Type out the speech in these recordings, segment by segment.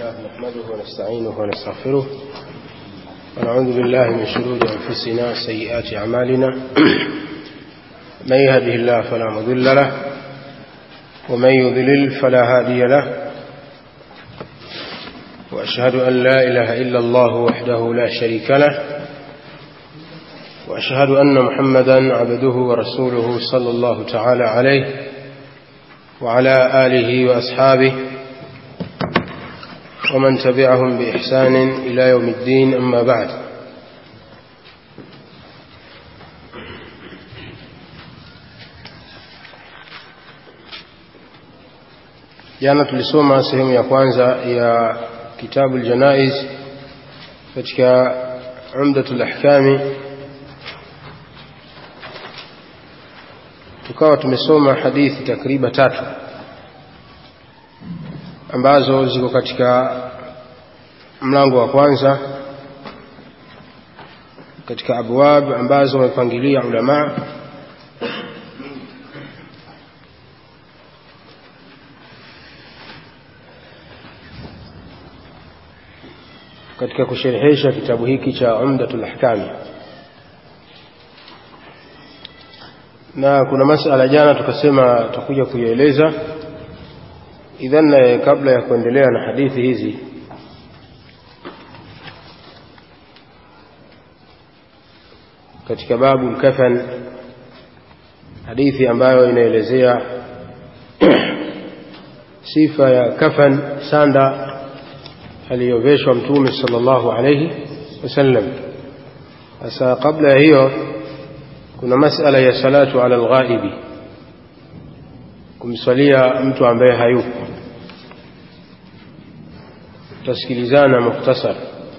لله نحمده ونستعينه ونستغفره ونعوذ بالله من شرور أنفسنا سيئات أعمالنا من يهده الله فلا مضل له ومن يضلل فلا هادي له وأشهد أن لا إله إلا الله وحده لا شريك له وأشهد أن محمدا عبده ورسوله صلى الله تعالى عليه وعلى آله وأصحابه ومن تبعهم بإحسان إلى يوم الدين أما بعد jana tulisoma sehemu ya kwanza ya kitabu aljanaiz katika umdatul ahkami tukawa tumesoma hadithi takriba tatu ambazo ziko katika mlango wa kwanza katika abwab ambazo wamepangilia ulama katika kusherehesha kitabu hiki cha Umdatul Ahkami na kuna masala jana tukasema tutakuja kuieleza idhan kabla ya kuendelea na hadithi hizi katika babu kafan hadithi ambayo inaelezea sifa ya kafan sanda aliyoveshwa mtume sallallahu alayhi wasallam sasa kabla ya hiyo kuna masala ya salatu ala alghaibi kumswalia mtu ambaye hayupo tasikilizana mukhtasar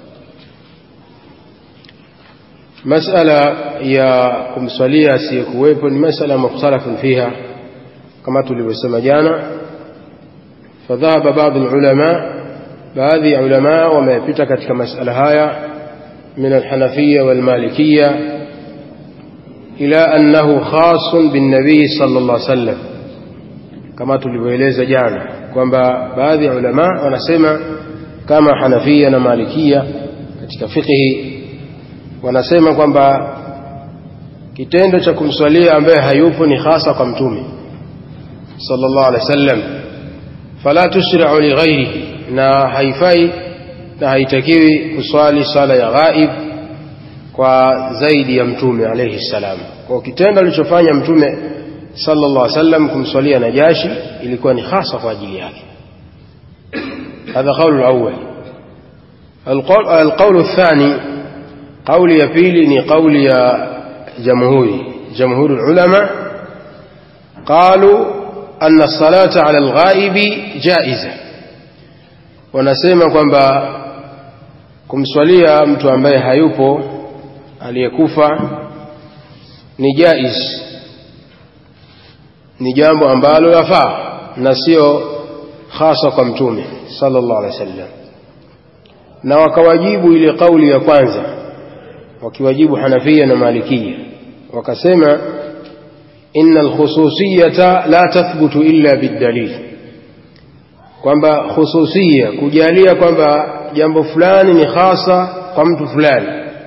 masala ya kumswalia asiyekuwepo ni masala mukhtalafun fiha kama tulivyosema jana fadhahaba baadhi ulama baadhi ya ulama wamepita katika masala haya min alhanafiya walmalikiya ila annahu khasun binnabii sallallahu alaihi wasallam kama tulivyoeleza jana kwamba baadhi ya ulama wanasema kama Hanafia na Malikia katika fiqhi wanasema kwamba kitendo cha kumswalia ambaye hayupo ni hasa kwa mtume sallallahu alaihi wasallam fala tushra'u li ghairihi na haifai na haitakiwi kuswali sala ya ghaib kwa zaidi ya mtume alayhi salam kwa kitendo alichofanya mtume sallallahu alaihi wasallam kumswalia Najashi ilikuwa ni hasa kwa ajili yake هذا قول الأول القول, القول الثاني قول يبيلني قول يا جمهوري جمهور العلماء قالوا أن الصلاة على الغائب جائزة wanasema kwamba kumswalia mtu ambaye hayupo aliyekufa ni jaiz ni jambo ambalo lafaa na sio hasa kwa mtume sallallahu alaihi wasallam na wakawajibu ile kauli ya kwanza wakiwajibu Hanafia na Malikia wakasema innal khususiyata la tathbutu illa bidalil kwamba khususia kujalia kwamba jambo fulani ni hasa kwa mtu fulani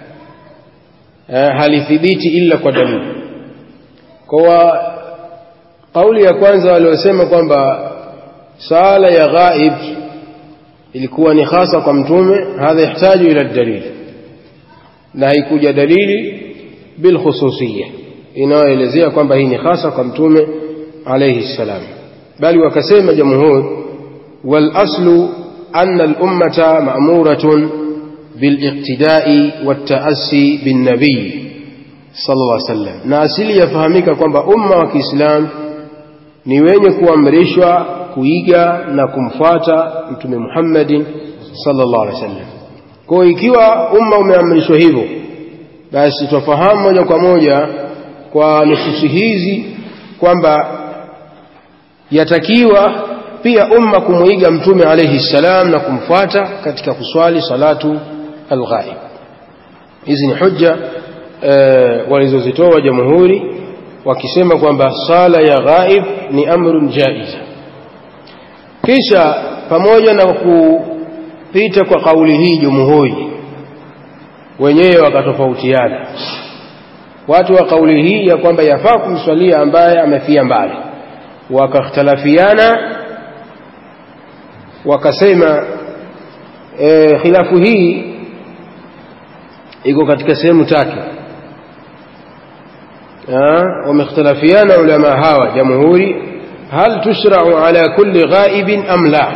halithibiti illa kwa dalili kwa kauli ya kwanza waliosema kwamba sala ya ghaib ilikuwa ni hasa kwa mtume hadha yahtaju ila dalil na haikuja dalili bil khususiyya inayoelezea kwamba hii ni hasa kwa mtume alayhi salam bali wakasema jamhur wal aslu anna al ummata ma'muratun bil iqtida'i wat ta'assi bin nabiy sallallahu alayhi wasallam na asili yafahamika kwamba umma wa Kiislamu ni wenye kuamrishwa kuiga na kumfuata mtume Muhammadin sallallahu alaihi wasallam. Kwa ikiwa umma umeamrishwa hivyo, basi tufahamu moja kwa moja kwa nususi hizi kwamba yatakiwa pia umma kumuiga mtume alayhi salam na kumfuata katika kuswali salatu alghaib. Hizi ni hujja e, walizozitoa jamhuri wakisema kwamba sala ya ghaib ni amrun jaiza kisha pamoja na ikapita kwa kauli hii jumhuri wenyewe wakatofautiana watu wa kauli hii ya kwamba yafaa kumswalia ambaye amefia mbali wakakhtalafiana wakasema e, khilafu hii iko katika sehemu tatu wamekhtalafiana ulama hawa jamhuri hal tushrau ala kulli ghaibin am la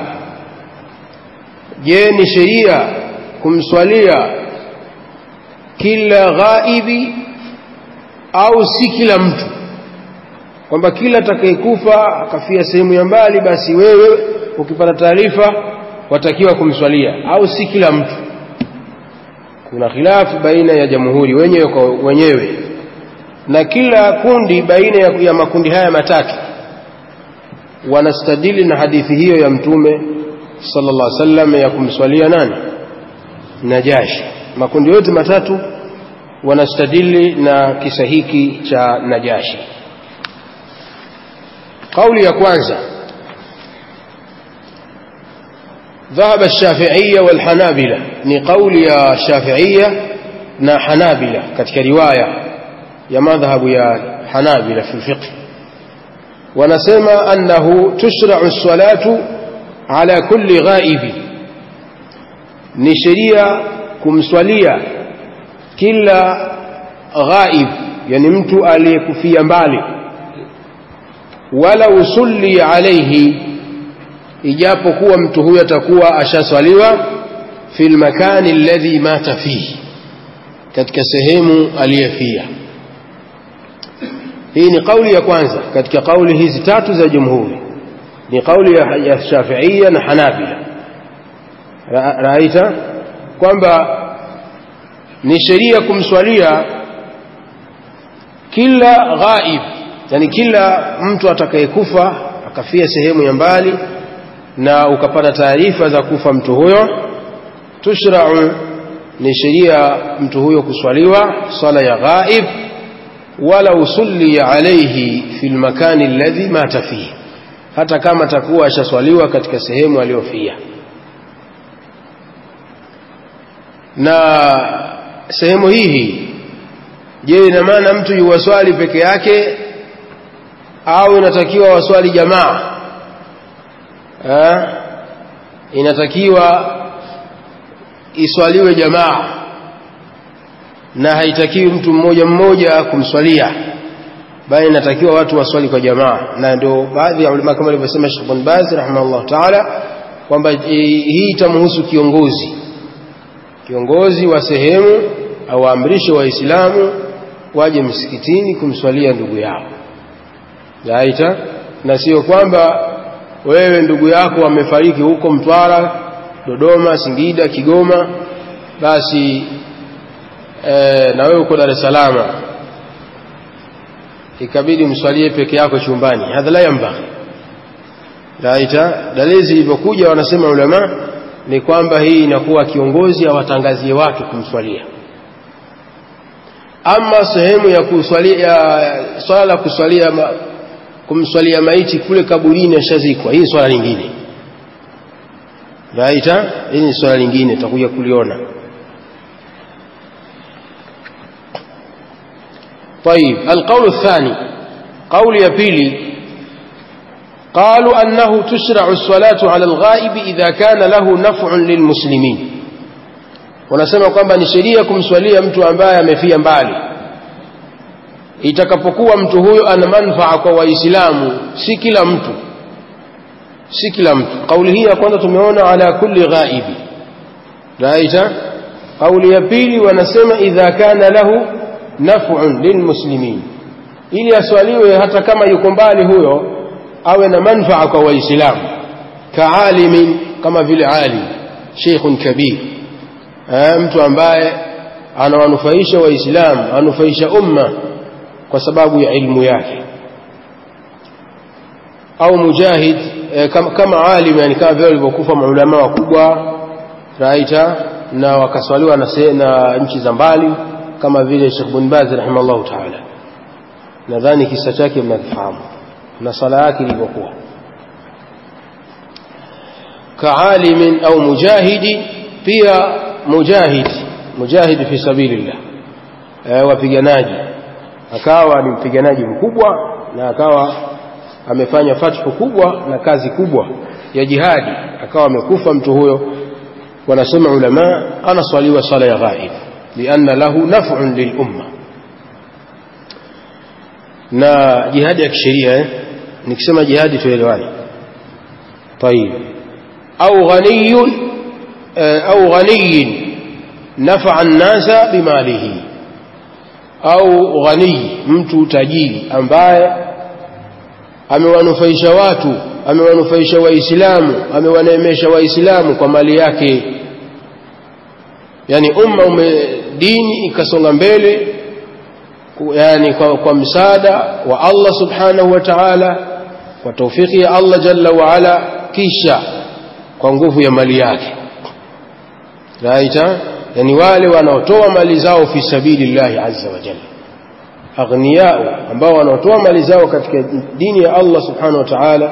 je ni sheria kumswalia kila ghaibi au si kila mtu kwamba kila atakayekufa akafia sehemu ya mbali basi wewe ukipata taarifa watakiwa kumswalia au si kila mtu kuna khilafu baina ya jamhuri wenyewe kwa wenyewe na kila kundi baina ya, ya makundi haya matatu wanastadili na hadithi hiyo ya mtume sallallahu alaihi wasallam ya kumswalia nani najashi makundi yote matatu wanastadili na kisa hiki cha najashi kauli ya kwanza ذهب الشافعية والحنابلة ni kauli ya Shafi'ia na Hanabila katika riwaya ya madhhabu ya Hanabila fi fiqh wanasema annahu tushra'u as-salatu ala kulli ghaibi ni sheria kumswalia kila ghaib yani mtu aliyekufia mbali wala usulli alayhi ijapokuwa mtu huyo atakuwa ashaswaliwa fil makani alladhi mata fihi katika sehemu aliyefia hii ni kauli ya kwanza katika kauli hizi tatu za jumhuri ni kauli ya, ya shafiia na hanabila Ra, raita kwamba ni sheria kumswalia kila ghaib yani kila mtu atakayekufa akafia sehemu ya mbali na ukapata taarifa za kufa mtu huyo tushrau ni sheria mtu huyo kuswaliwa sala ya ghaib wala usulli alayhi fi lmakani alladhi mata fihi hata kama atakuwa ashaswaliwa katika sehemu aliyofia na sehemu hii je ina maana mtu yuwaswali peke yake au inatakiwa waswali jamaa ha? inatakiwa iswaliwe jamaa na haitakiwi mtu mmoja mmoja kumswalia bali inatakiwa watu waswali kwa jamaa na ndio baadhi ya ulama kama alivyosema Sheikh bin Baz rahimahullah taala kwamba hii itamhusu kiongozi kiongozi wa sehemu awaamrishe waislamu waje msikitini kumswalia ndugu yao yaita na sio kwamba wewe ndugu yako amefariki huko Mtwara Dodoma Singida Kigoma basi e, na wewe uko Dar es Salaam ikabidi mswalie peke yako chumbani hadha la yambaghi raita dalili zilivyokuja wanasema ulama ni kwamba hii inakuwa kiongozi awatangazie watu kumswalia ama sehemu ya kuswalia swala la kuswalia ma, kumswalia maiti kule kaburini ashazikwa hii swala lingine raita hii ni swala lingine tutakuja kuliona طيب القول الثاني قول يبيلي قالوا أنه تشرع الصلاة على الغائب إذا كان له نفع للمسلمين wanasema kwamba ni sheria kumswalia mtu ambaye amefia mbali itakapokuwa mtu huyo ana manfaa kwa waislamu si kila mtu si kila mtu kauli hii ya kwanza tumeona ala kulli ghaibi raita kauli ya pili wanasema idha kana lahu naf'un lilmuslimin ili aswaliwe hata kama yuko mbali huyo awe na manfaa kwa waislamu kaalimin kama vile alim sheikhun kabir mtu ambaye anawanufaisha waislamu anufaisha umma kwa sababu ya ilmu yake au mujahid e, kama, kama alim yani kama vile walivyokufa maulama wakubwa raita na wakaswaliwa na, na nchi za mbali kama vile Sheikh bin Baz rahimahullah taala nadhani kisa chake mnakifahamu na sala yake ilivyokuwa kaalimin au mujahidi pia mujahid mujahid fi sabilillah e, wapiganaji akawa ni mpiganaji mkubwa na akawa amefanya fathu kubwa na kazi kubwa ya jihadi akawa amekufa mtu huyo wanasema ulama anaswaliwa sala ya ghaib lianna lahu naf'un lilumma na jihadi ya kisheria eh? nikisema jihadi tuelewane طيب au ghaniyun au ghaniyin nafa'a an-nasa bimalihi au ghani mtu tajiri ambaye amewanufaisha watu amewanufaisha waislamu amewaneemesha waislamu kwa mali yake yani umma ume dini ikasonga mbele yani kwa, kwa msaada wa Allah subhanahu wa ta'ala kwa taufiki ya Allah jalla wa ala kisha kwa nguvu ya mali yake raita yani wale wanaotoa mali zao fi sabilillahi azza wa jalla aghniyao ambao wanaotoa mali zao katika dini ya Allah subhanahu wa ta'ala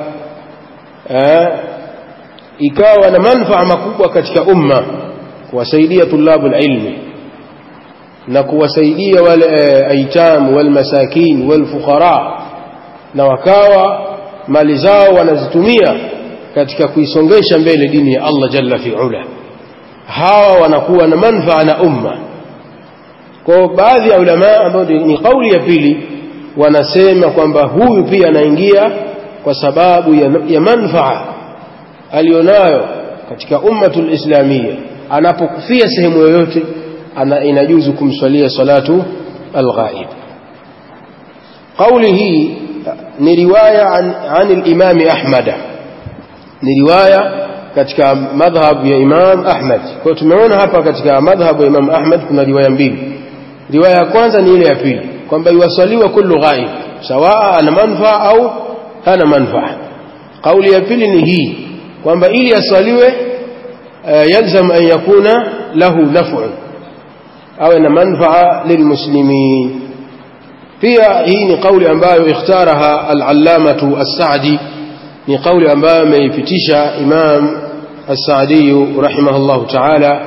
ikawa na manufaa makubwa katika umma kuwasaidia tulabul ilmi na kuwasaidia wale aitam wal masakin wal fuqara na wakawa mali zao wanazitumia katika kuisongesha mbele dini ya Allah jalla fi ula hawa wanakuwa na manufaa na umma kwa baadhi ya ulama ambao ni kauli ya pili wanasema kwamba huyu pia anaingia kwa sababu ya, ya manufaa alionayo katika ummatul islamia anapokufia sehemu yoyote ana inajuzu kumswalia salatu alghaib kauli hii ni riwaya an, an al-imam ahmad ni riwaya katika madhhab ya imam ahmad kwa tumeona hapa katika madhhab ya imam ahmad kuna riwaya mbili riwaya ya kwanza ni ile ya pili kwamba iwaswaliwa kullu ghaib sawa ana manfaa au hana manfaa kauli ya pili ni hii kwamba ili aswaliwe uh, yalzam an yakuna lahu naf'u awe na manfaa lilmuslimin pia hii ni kauli ambayo ikhtaraha al-allamatu as-sa'di ni kauli ambayo ameipitisha imam as-sa'di rahimahullah ta'ala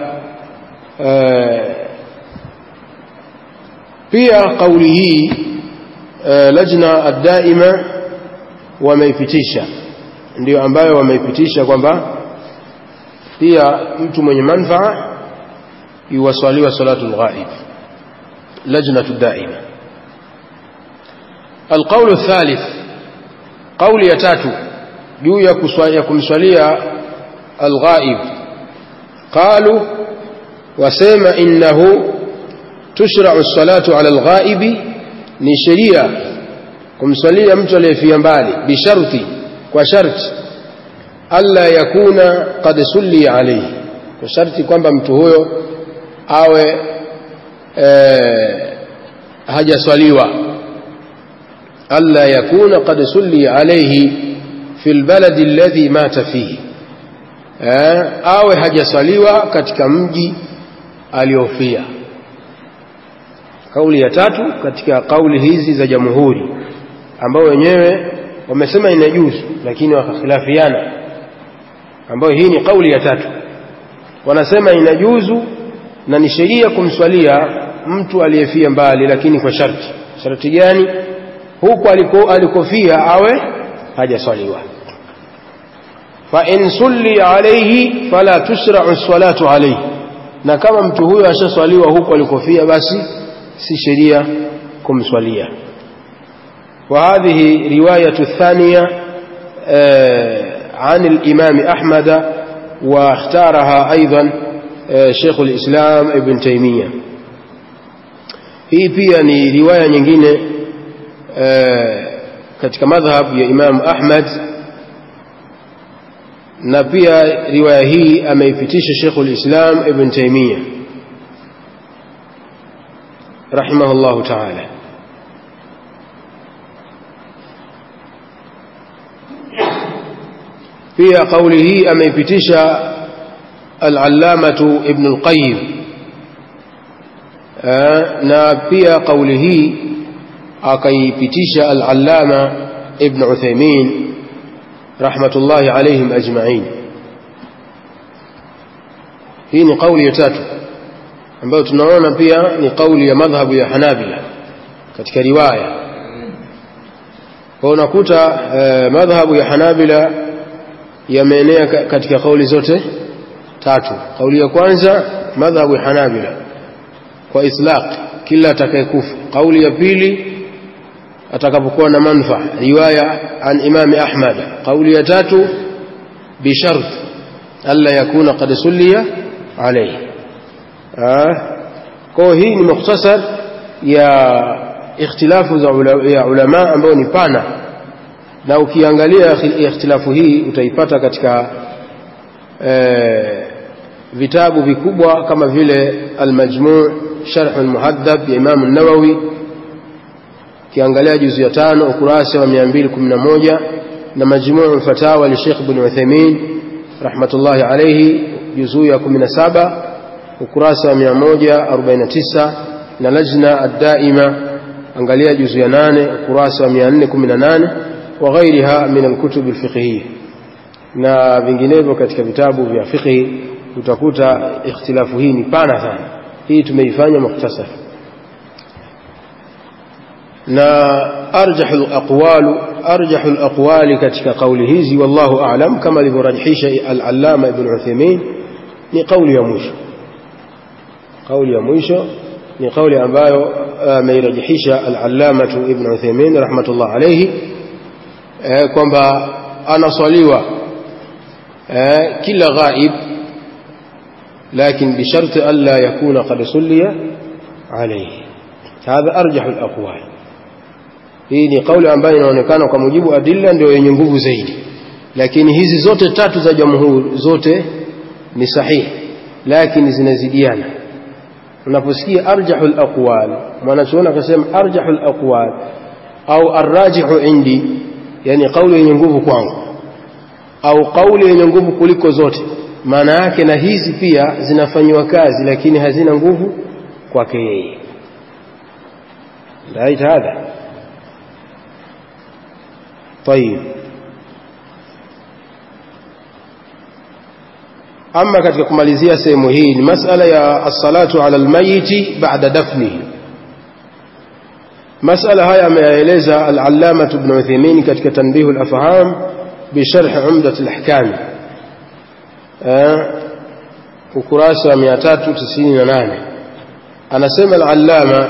pia kauli hii lajna ad-daima wameipitisha ndio ambayo wameipitisha kwamba pia mtu mwenye manfaa yuwaswaliwa salatul ghaib lajnatu daima القول الثالث قول يتاتو juu ya kumswalia alghaib qalu wasema innahu tushra'u salatu ala alghaibi ni sheria kumswalia mtu aliyefia mbali bisharti kwa sharti alla yakuna qad sulli alayhi kwa sharti kwamba mtu huyo awe hajaswaliwa alla yakuna qad sulli alayhi fi albaladi alladhi mata fihi awe hajaswaliwa katika mji aliofia kauli ya tatu katika kauli hizi za jamhuri ambao wenyewe wamesema inajuzu lakini wakakhilafiana ambayo hii ni kauli ya tatu wanasema inajuzu na ni sheria kumswalia mtu aliyefia mbali lakini kwa sharti sharti gani huku aliko alikofia awe hajaswaliwa fa in sulli alayhi fala tusra'u salatu alayhi na kama mtu huyo ashaswaliwa huku alikofia basi si sheria kumswalia وهذه رواية الثانية عن الإمام أحمد واختارها أيضا شيخ الإسلام ابن تيمية hii pia ni riwaya nyingine katika madhhab ya Imam Ahmad na pia riwaya hii ameipitisha Sheikhul Islam Ibn Taymiyyah rahimahullahu ta'ala pia kauli hii ameipitisha al-allamatu Ibn al-Qayyim na pia kauli hii akaipitisha al-allama Ibn Uthaymeen rahmatullahi alayhim ajma'in hii ni kauli ya tatu ambayo tunaona pia ni kauli ya madhhabu ya Hanabila katika riwaya kwa unakuta eh, madhhabu ya Hanabila yameenea katika kauli zote tatu kauli ya kwanza madhhabu ya Hanabila kwa itlaq kila atakayekufa kauli ya pili atakapokuwa na manfaa riwaya an imami Ahmad kauli ya tatu bishart alla yakuna qad sulliya alayhi kwa hii ni mukhtasar ya ikhtilafu za ula, ya ulama ambao ni pana na ukiangalia ikhtilafu hii utaipata katika e, vitabu vikubwa kama vile al-majmu' sharh al-muhaddab ya Imam an-Nawawi ukiangalia juzu ya tano ukurasa wa 211 na majmu' al-fatawa li Sheikh Ibn Uthaymeen rahmatullahi alayhi juzu ya 17 ukurasa wa 149 na lajna ad-daima angalia juzu ya 8 ukurasa wa 418 wa ghairiha min al-kutub al-fiqhiyya na vinginevyo katika vitabu vya fiqhi utakuta ikhtilafu hii ni pana sana hii tumeifanya mukhtasar na arjahu al-aqwal arjahu al-aqwali katika kauli hizi wallahu a'lam kama alivyorajihisha al-allama ibn Uthaymeen ni kauli ya mwisho kauli ya mwisho ni kauli ambayo ameirajihisha al-allama ibn Uthaymeen rahmatullah alayhi kwamba anaswaliwa kila ghaib لكن بشرط ألا يكون قد صلي عليه هذا أرجح الأقوال hii ni kauli ambayo inaonekana kwa mujibu adilla ndio yenye nguvu zaidi lakini hizi zote tatu za jamhuri zote ni sahihi lakini zinazidiana unaposikia arjahul aqwal mwanachuoni akasema arjahul aqwal au arrajihu indi yani kauli yenye nguvu kwangu au kauli yenye nguvu kuliko zote maana yake na hizi pia zinafanywa kazi lakini hazina nguvu kwake yeye right hadha طيب ama katika kumalizia sehemu hii ni masala ya as-salatu ala al-mayiti ba'da dafnihi masala haya ameyaeleza al-allama ibn Uthaymeen katika tanbihu al-afham bi sharh umdat al-ahkam ukurasa wa 398 anasema al-allama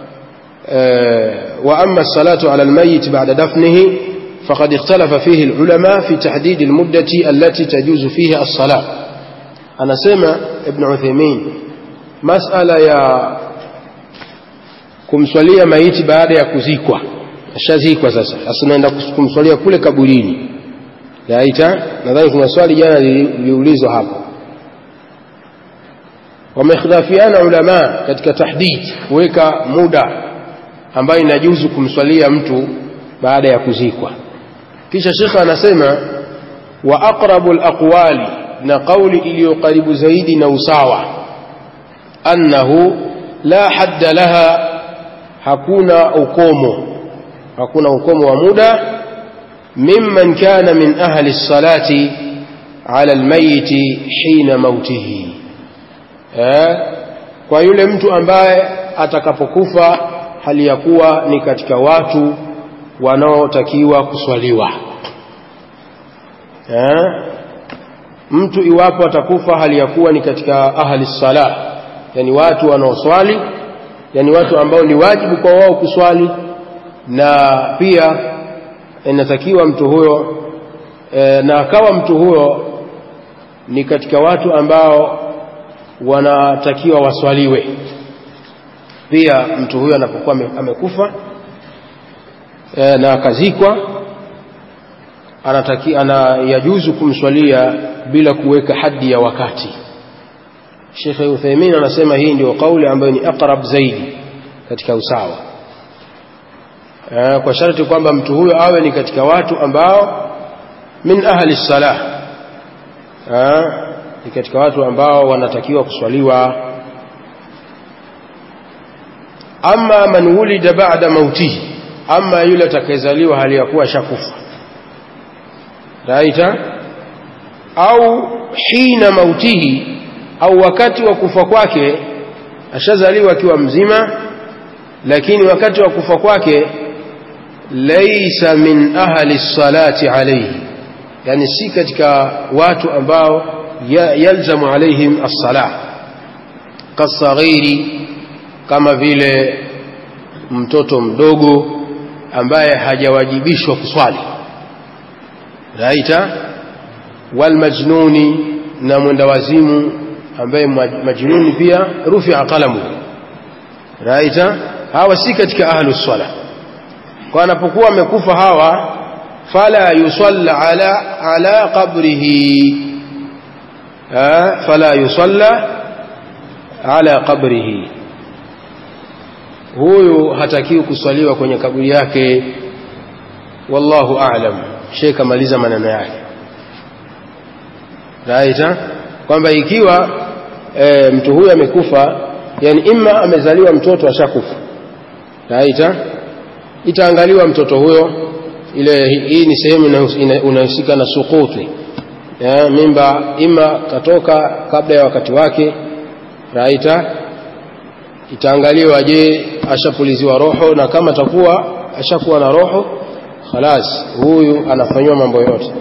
wa amma as-salatu ala al-mayyit ba'da dafnihi faqad ikhtalafa fihi al-ulama fi tahdid al-muddati allati tajuzu fiha as-salat anasema ibn Uthaymeen masala ya kumswalia maiti baada ya kuzikwa ashazikwa sasa sasa naenda kumswalia kule kaburini yaita nadhani kuna swali jana liliulizwa hapo wamekhilafiana ulama katika tahdid kuweka muda ambayo inajuzu kumswalia mtu baada ya kuzikwa kisha shekhe anasema wa aqrabu alaqwali na kauli iliyo karibu zaidi na usawa annahu la hadda laha hakuna ukomo hakuna ukomo wa muda mimman kana min ahli salati ala almayiti hina mautihi eh, kwa yule mtu ambaye atakapokufa hali ya kuwa ni katika watu wanaotakiwa kuswaliwa eh, mtu iwapo atakufa hali ya kuwa ni katika ahli sala yani watu wanaoswali yani watu ambao ni wajibu kwa wao kuswali na pia inatakiwa mtu huyo e, na akawa mtu huyo ni katika watu ambao wanatakiwa waswaliwe pia mtu huyo anapokuwa amekufa e, na akazikwa anataki ana yajuzu kumswalia bila kuweka hadi ya wakati Sheikh Uthaymeen anasema hii ndio kauli ambayo ni aqrab zaidi katika usawa kwa sharti kwamba mtu huyo awe ni katika watu ambao min ahli salah ni katika watu ambao wanatakiwa kuswaliwa ama man wulida ba'da mautihi ama yule atakayezaliwa hali ya kuwa shakufa raita au hina mautihi au wakati wa kufa kwake ashazaliwa akiwa mzima lakini wakati wa kufa kwake laisa min ahli salati alayhi yani si katika watu ambao yalzamu alaihim as-salah kasaghiri kama vile mtoto mdogo ambaye hajawajibishwa kuswali raita walmajnuni na mwenda wazimu ambaye majnuni pia rufia qalamu raita hawa si katika ahlu swala kwa anapokuwa amekufa hawa fala yusalla ala ala qabrihi fala yusalla ala qabrihi huyu hatakiwi kuswaliwa kwenye kaburi yake wallahu a'lam sheikh amaliza maneno yake raita kwamba ikiwa e, mtu huyu amekufa yani imma amezaliwa mtoto ashakufa raita itaangaliwa mtoto huyo ile hii ni sehemu inahusika na sukuti ya, mimba ima katoka kabla ya wakati wake raita itaangaliwa je ashapuliziwa roho na kama atakuwa ashakuwa na roho khalas huyu anafanywa mambo yote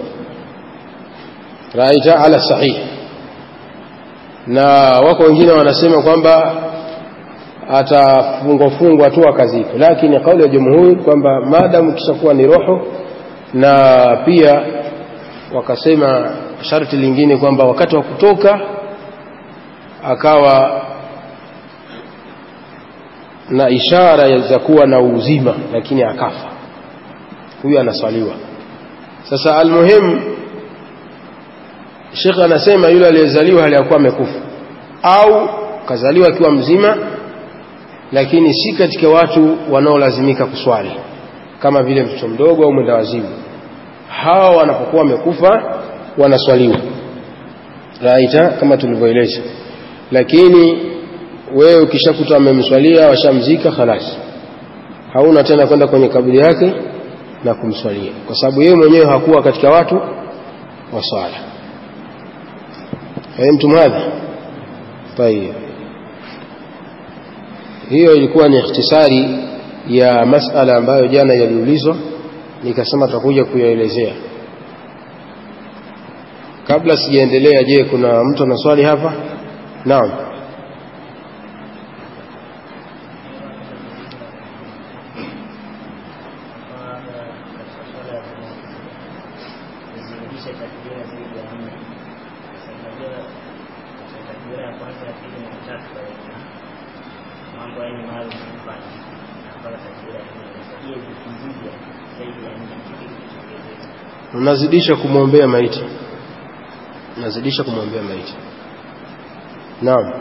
raita ala sahih na wako wengine wanasema kwamba atafungwa fungwa tu akazifu lakini kauli ya jumhuri kwamba maadamu kishakuwa ni roho na pia wakasema sharti lingine kwamba wakati wa kutoka akawa na ishara za kuwa na uzima lakini akafa huyu anaswaliwa sasa almuhim Sheikh anasema yule aliyezaliwa hali yakuwa amekufa au kazaliwa akiwa mzima lakini si katika watu wanaolazimika kuswali kama vile mtoto mdogo au mwenda wazimu hawa wanapokuwa wamekufa wanaswaliwa raita kama tulivyoeleza lakini wewe ukishakuta wamemswalia washamzika khalas hauna tena kwenda kwenye kaburi yake na kumswalia kwa sababu yeye mwenyewe hakuwa katika watu wa swala fahimtum hadha tayib hiyo ilikuwa ni ikhtisari ya masala ambayo jana yaliulizwa nikasema tutakuja kuyaelezea kabla sijaendelea je kuna mtu ana swali hapa naam unazidisha kumwombea maiti unazidisha kumwombea maiti naam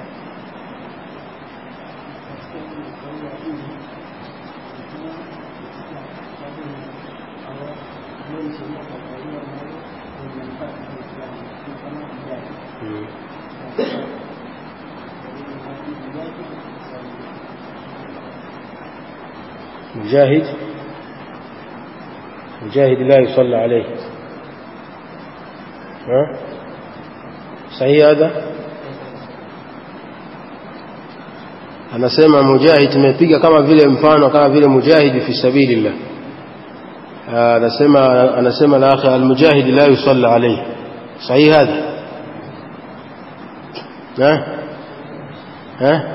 مجاهد مجاهد لا يصلى عليه ها صحيح هذا anasema mujahid tumepiga kama vile mfano kama vile mujahid fi sabilillah anasema anasema la akhi almujahid la yusalla alayhi sahih hadha ha ha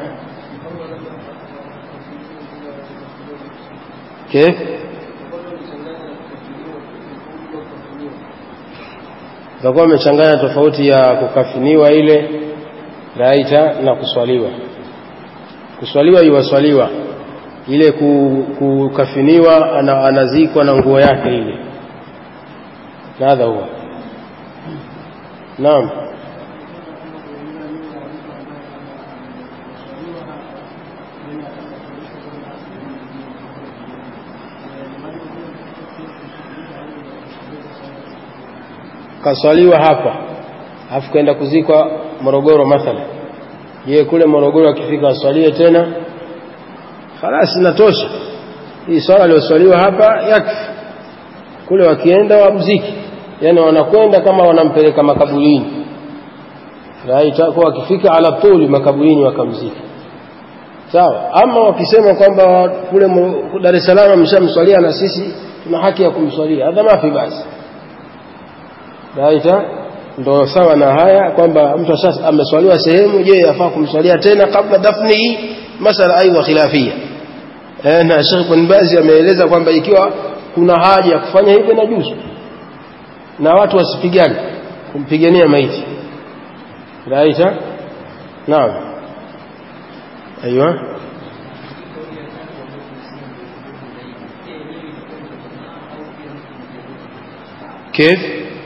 كيف utakuwa umechanganya tofauti ya kukafiniwa ile raita na kuswaliwa kuswaliwa iwaswaliwa ile kukafiniwa ana, anazikwa na nguo yake ile nadha huwa naam kaswaliwa hapa alafu kaenda kuzikwa Morogoro mathala yeye kule Morogoro akifika aswalie tena khalas inatosha hii swala aliyoswaliwa hapa yakfi kule wakienda wamziki yani wanakwenda kama wanampeleka makaburini kwa wakifika ala tuli makaburini wakamzika sawa ama wakisema kwamba kule Dar es Salaam ameshamswalia na sisi tuna haki ya kumswalia hadha mafi basi raita ndo sawa na haya kwamba mtu ameswaliwa sehemu je yafaa kumswalia tena kabla dafni hii masala aidha khilafia eh, na Sheikh bin Baz ameeleza kwamba ikiwa kuna haja ya kufanya hivyo na juzu na watu wasipigane kumpigania maiti raita naam ايوه كيف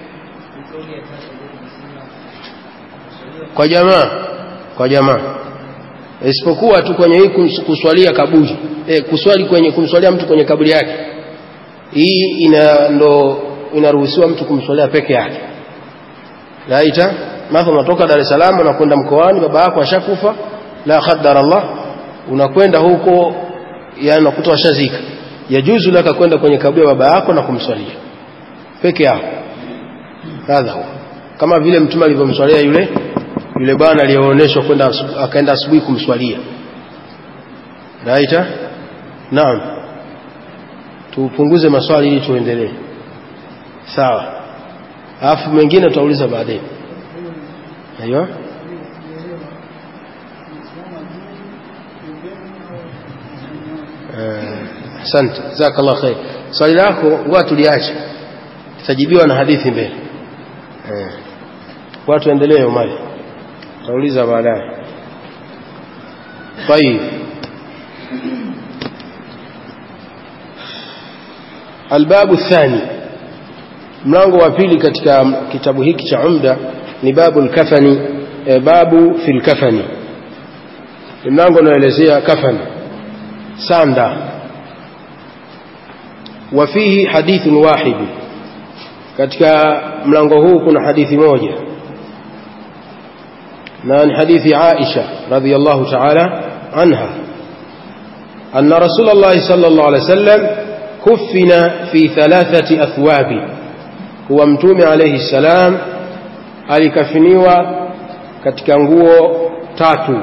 kwa jamaa kwa jamaa isipokuwa tu kwenye hii kuswalia kaburi e, kuswali kwenye kumswalia mtu kwenye kaburi yake hii ina ndo inaruhusiwa mtu kumswalia peke yake raita mathalan unatoka Dar es Salaam unakwenda mkoani baba yako ashakufa la qaddar Allah unakwenda huko yani unakuta washazika yajuzu laka kwenda kwenye kaburi ya baba yako na kumswalia peke yako hadha kama vile mtume alivyomswalia yule yule bwana aliyeonyeshwa kwenda akaenda asubuhi kumswalia raita naam tupunguze maswali ili tuendelee sawa alafu mengine tutauliza baadaye aiyo asante jazakallah khair swali lako ngoja tuliache tutajibiwa na hadithi mbele eh watu endelee umali tutauliza baadaye طيب الباب الثاني mlango wa pili katika kitabu hiki cha umda ni babu al-kafani e, babu fil kafani ni mlango unaelezea kafani sanda وفيه حديث واحد katika mlango huu kuna hadithi moja na ni hadithi Aisha radhiyallahu ta'ala anha anna Rasulullah sallallahu alayhi wasallam kuffina fi thalathati athwabi huwa mtume alayhi salam alikafiniwa katika nguo tatu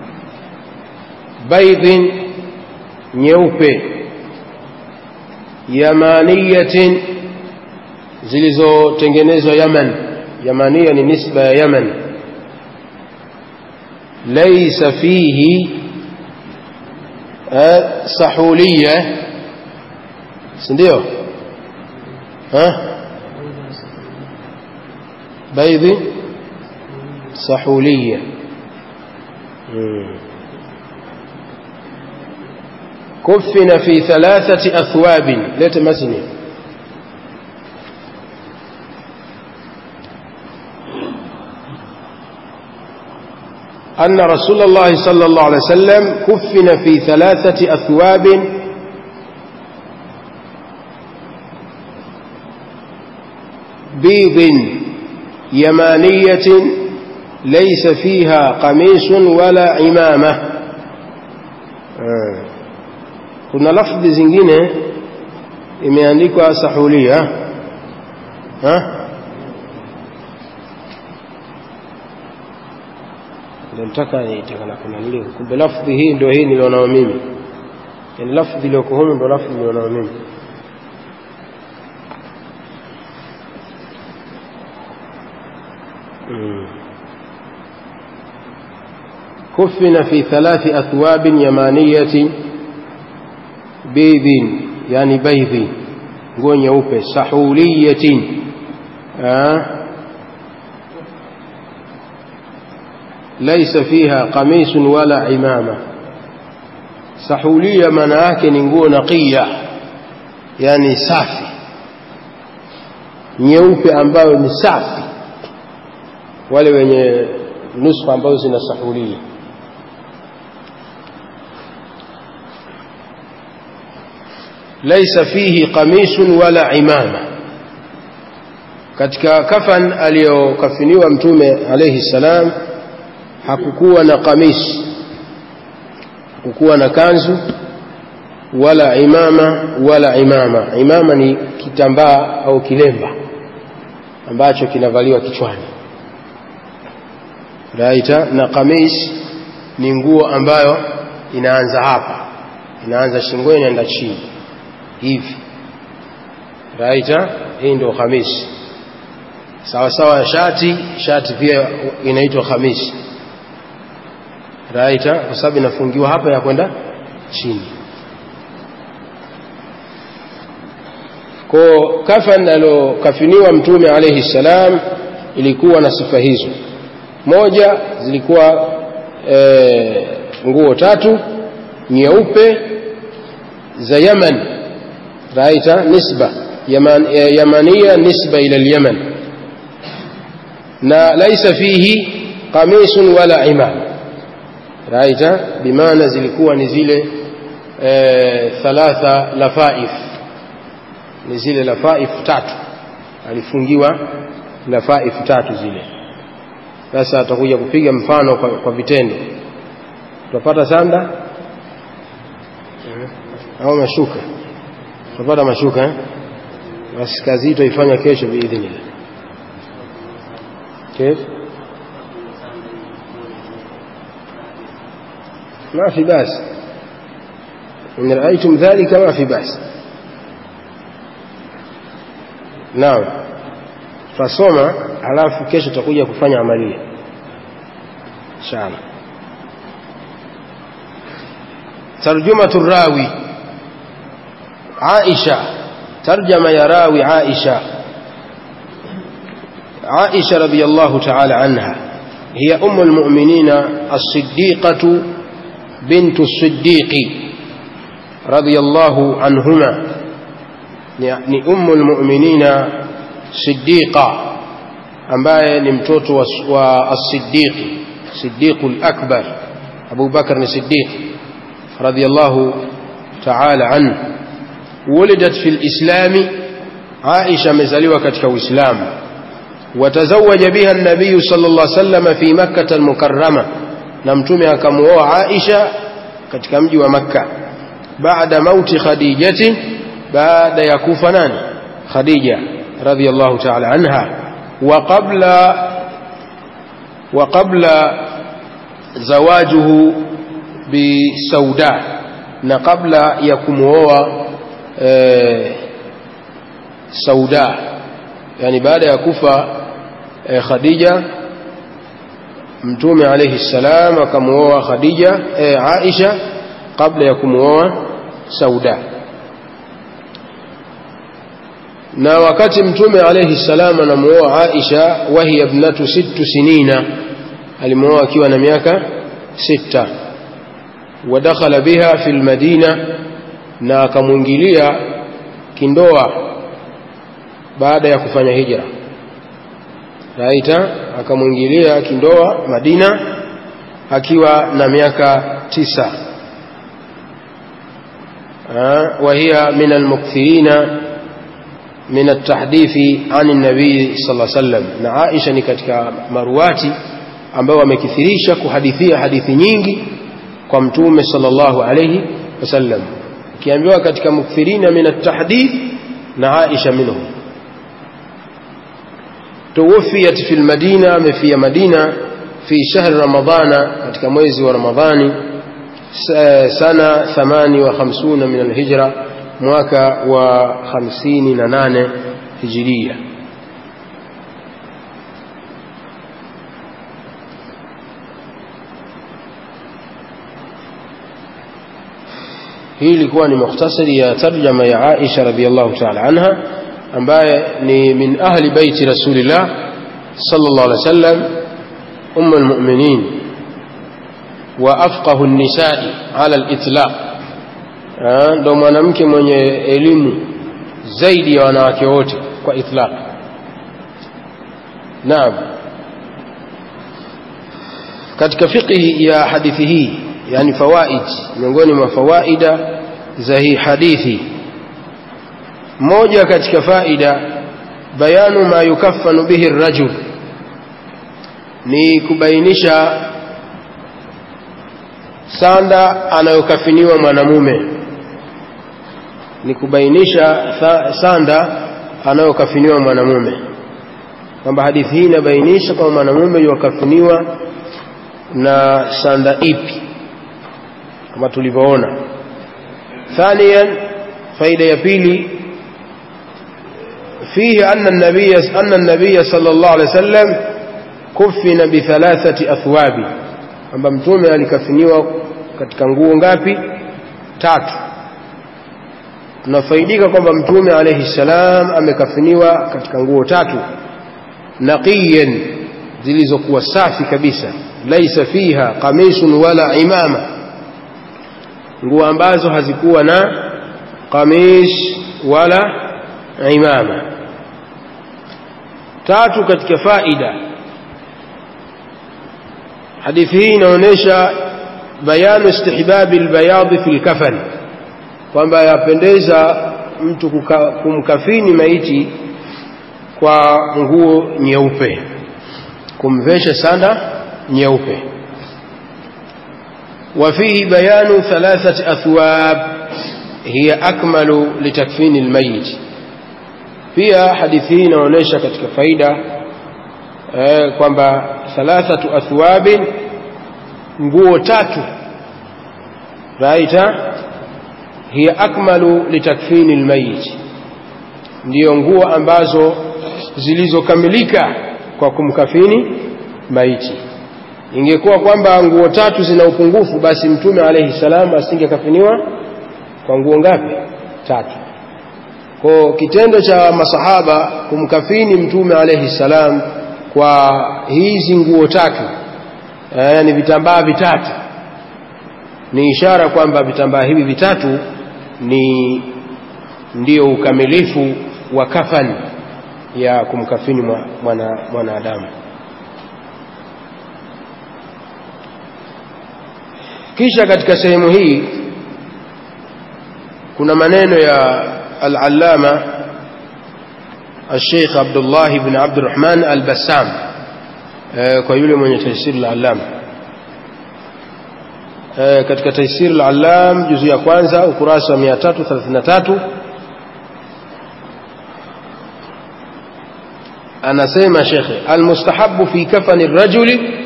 baidhin nyeupe yamaniyatin zilizotengenezwa Yaman yamania ni nisba ya Yaman laysa fihi sahuliya sindio baidhi sahuliya كفن في ثلاثة أثواب ليت مسني أن رسول الله صلى الله عليه وسلم كفن في ثلاثة أثواب بيض يمانية ليس فيها قميص ولا عمامة آه. kuna lafdhi zingine imeandikwa sahulia ha ndio nataka nitaka na kuna nilio kumbe lafdhi hii ndio hii nilionao mimi yani lafdhi iliyoko humu ndio lafdhi nilionao mimi كفن في ثلاث أثواب يمانية بيض يعني بيض nguo nyeupe sahuliyatin laisa fiha qamisun wala imama sahulia maana yake ni nguo naqiya yani safi nyeupe ambayo ni safi wale wenye nuskha ambazo zina sahulia laisa fihi qamisun wala imama katika kafan aliyokafiniwa mtume alayhi salam hakukuwa na kamis hakukuwa na kanzu wala imama wala imama imama ni kitambaa au kilemba ambacho kinavaliwa kichwani raita na kamis ni nguo ambayo inaanza hapa inaanza shingoni inaenda chini hivi raita hii ndio khamisi sawa sawa shati shati pia inaitwa khamisi raita kwa sababu inafungiwa hapa ya kwenda chini ko kafan alokafiniwa mtume alayhi salam ilikuwa na sifa hizo moja zilikuwa e, nguo tatu nyeupe za Yaman raita nisba yaman, e, yamania nisba ila al-Yaman na laisa fihi qamisun wala imam raita bimaana zilikuwa ni zile e, thalatha lafaif ni zile lafaif tatu alifungiwa lafaif tatu zile sasa atakuja kupiga mfano kwa, kwa vitendo tutapata sanda au mashuka tutapata mashuka eh? basi kazi hii tutaifanya kesho biidhnillah كيف ما في بأس إن رأيتم ذلك ما في بأس نعم fasoma halafu kesho tutakuja kufanya amalia inshallah tarjumatu rawi Aisha tarjama ya rawi Aisha عائشة رضي الله تعالى عنها هي أم المؤمنين الصديقة بنت الصديق رضي الله عنهما يعني أم المؤمنين صديقة ambaye ni mtoto wa, wa as-Siddiq Siddiq al-Akbar Abu Bakar ni Siddiq radiyallahu ta'ala anhu wulidat fil Islami Aisha amezaliwa katika Uislamu وتزوج بها النبي صلى الله عليه وسلم في مكة المكرمة نمتمي أكموا عائشة katika mji wa Makka baada mauti Khadijati baada ya kufa nani Khadija radhiyallahu ta'ala anha wa qabla wa qabla zawajuhu bi Sauda na kabla ya kumuoa eh, Sauda yani baada ya kufa eh, Khadija mtume alayhi salam akamuoa Khadija eh, Aisha kabla ya kumuoa Sauda na wakati mtume alayhi salam anamuoa Aisha wahi ibnatu sittu sinina alimuoa akiwa na miaka sita ودخل بها في المدينة na akamwingilia kindoa baada ya kufanya hijra raita akamwingilia kindoa Madina akiwa na miaka tisa وهي من المكثرين من التحديث عن النبي صلى الله عليه وسلم na Aisha ni katika maruati ambao wamekithirisha kuhadithia hadithi nyingi kwa mtume sallallahu alayhi wasallam kiambiwa katika mukthirina min at-tahdith na Aisha minhum توفيت في المدينة في مدينة في شهر رمضان katika mwezi wa Ramadhani sana 58 من الهجرة mwaka wa 58 hijiria hii ilikuwa ni mukhtasari ya tarjama ya Aisha radhiallahu ta'ala anha ambaye ni min ahli baiti rasulillah sallallahu alaihi wasallam umm almu'minin wa afqahu an-nisa'i ala al-itlaq ndo mwanamke mwenye elimu zaidi ya wanawake wote kwa itlaq naam katika fiqhi ya hadithi hii yani fawaid miongoni mwa fawaida za hii hadithi moja katika faida bayanu ma yukaffanu bihi rajul ni kubainisha sanda anayokafiniwa mwanamume ni kubainisha sanda anayokafiniwa mwanamume kwamba hadithi hii inabainisha kwamba mwanamume yuwakafiniwa na sanda ipi kama tulivyoona ثانيا فائدة ya pili فيه أن النبي أن النبي صلى الله عليه وسلم كفن بثلاثة أثواب kwamba mtume alikafiniwa katika nguo ngapi tatu tunafaidika kwamba mtume alayhi salam amekafiniwa katika nguo tatu naqiyan zilizokuwa safi kabisa laisa fiha qamisun wala imama nguo ambazo hazikuwa na qamis wala imama tatu katika faida hadithi hii inaonyesha bayanu istihbabi albayadhi fi lkafan kwamba yapendeza mtu kuka, kumkafini maiti kwa nguo nyeupe kumvesha sanda nyeupe وفيه بيان ثلاثة أثواب هي أكمل لتكفين الميت pia hadithi hii inaonyesha katika faida eh, kwamba thalathatu athwabin nguo tatu raita hiya akmalu litakfini lmayit ndiyo nguo ambazo zilizokamilika kwa kumkafini maiti ingekuwa kwamba nguo tatu zina upungufu basi mtume alayhi salam asingekafiniwa kwa nguo ngapi tatu kwa kitendo cha masahaba kumkafini mtume alayhi salam kwa hizi nguo tatu yani vitambaa vitatu ni ishara kwamba vitambaa hivi vitatu ni ndio ukamilifu wa kafani ya kumkafini mwanadamu mwana kisha katika sehemu hii kuna maneno ya al-allama الشيخ عبد الله بن عبد الرحمن البسام kwa yule mwenye taisir al-allam katika taisir al-allam juzu ya kwanza ukurasa wa 333 anasema shekhe almustahabu fi kafani rajuli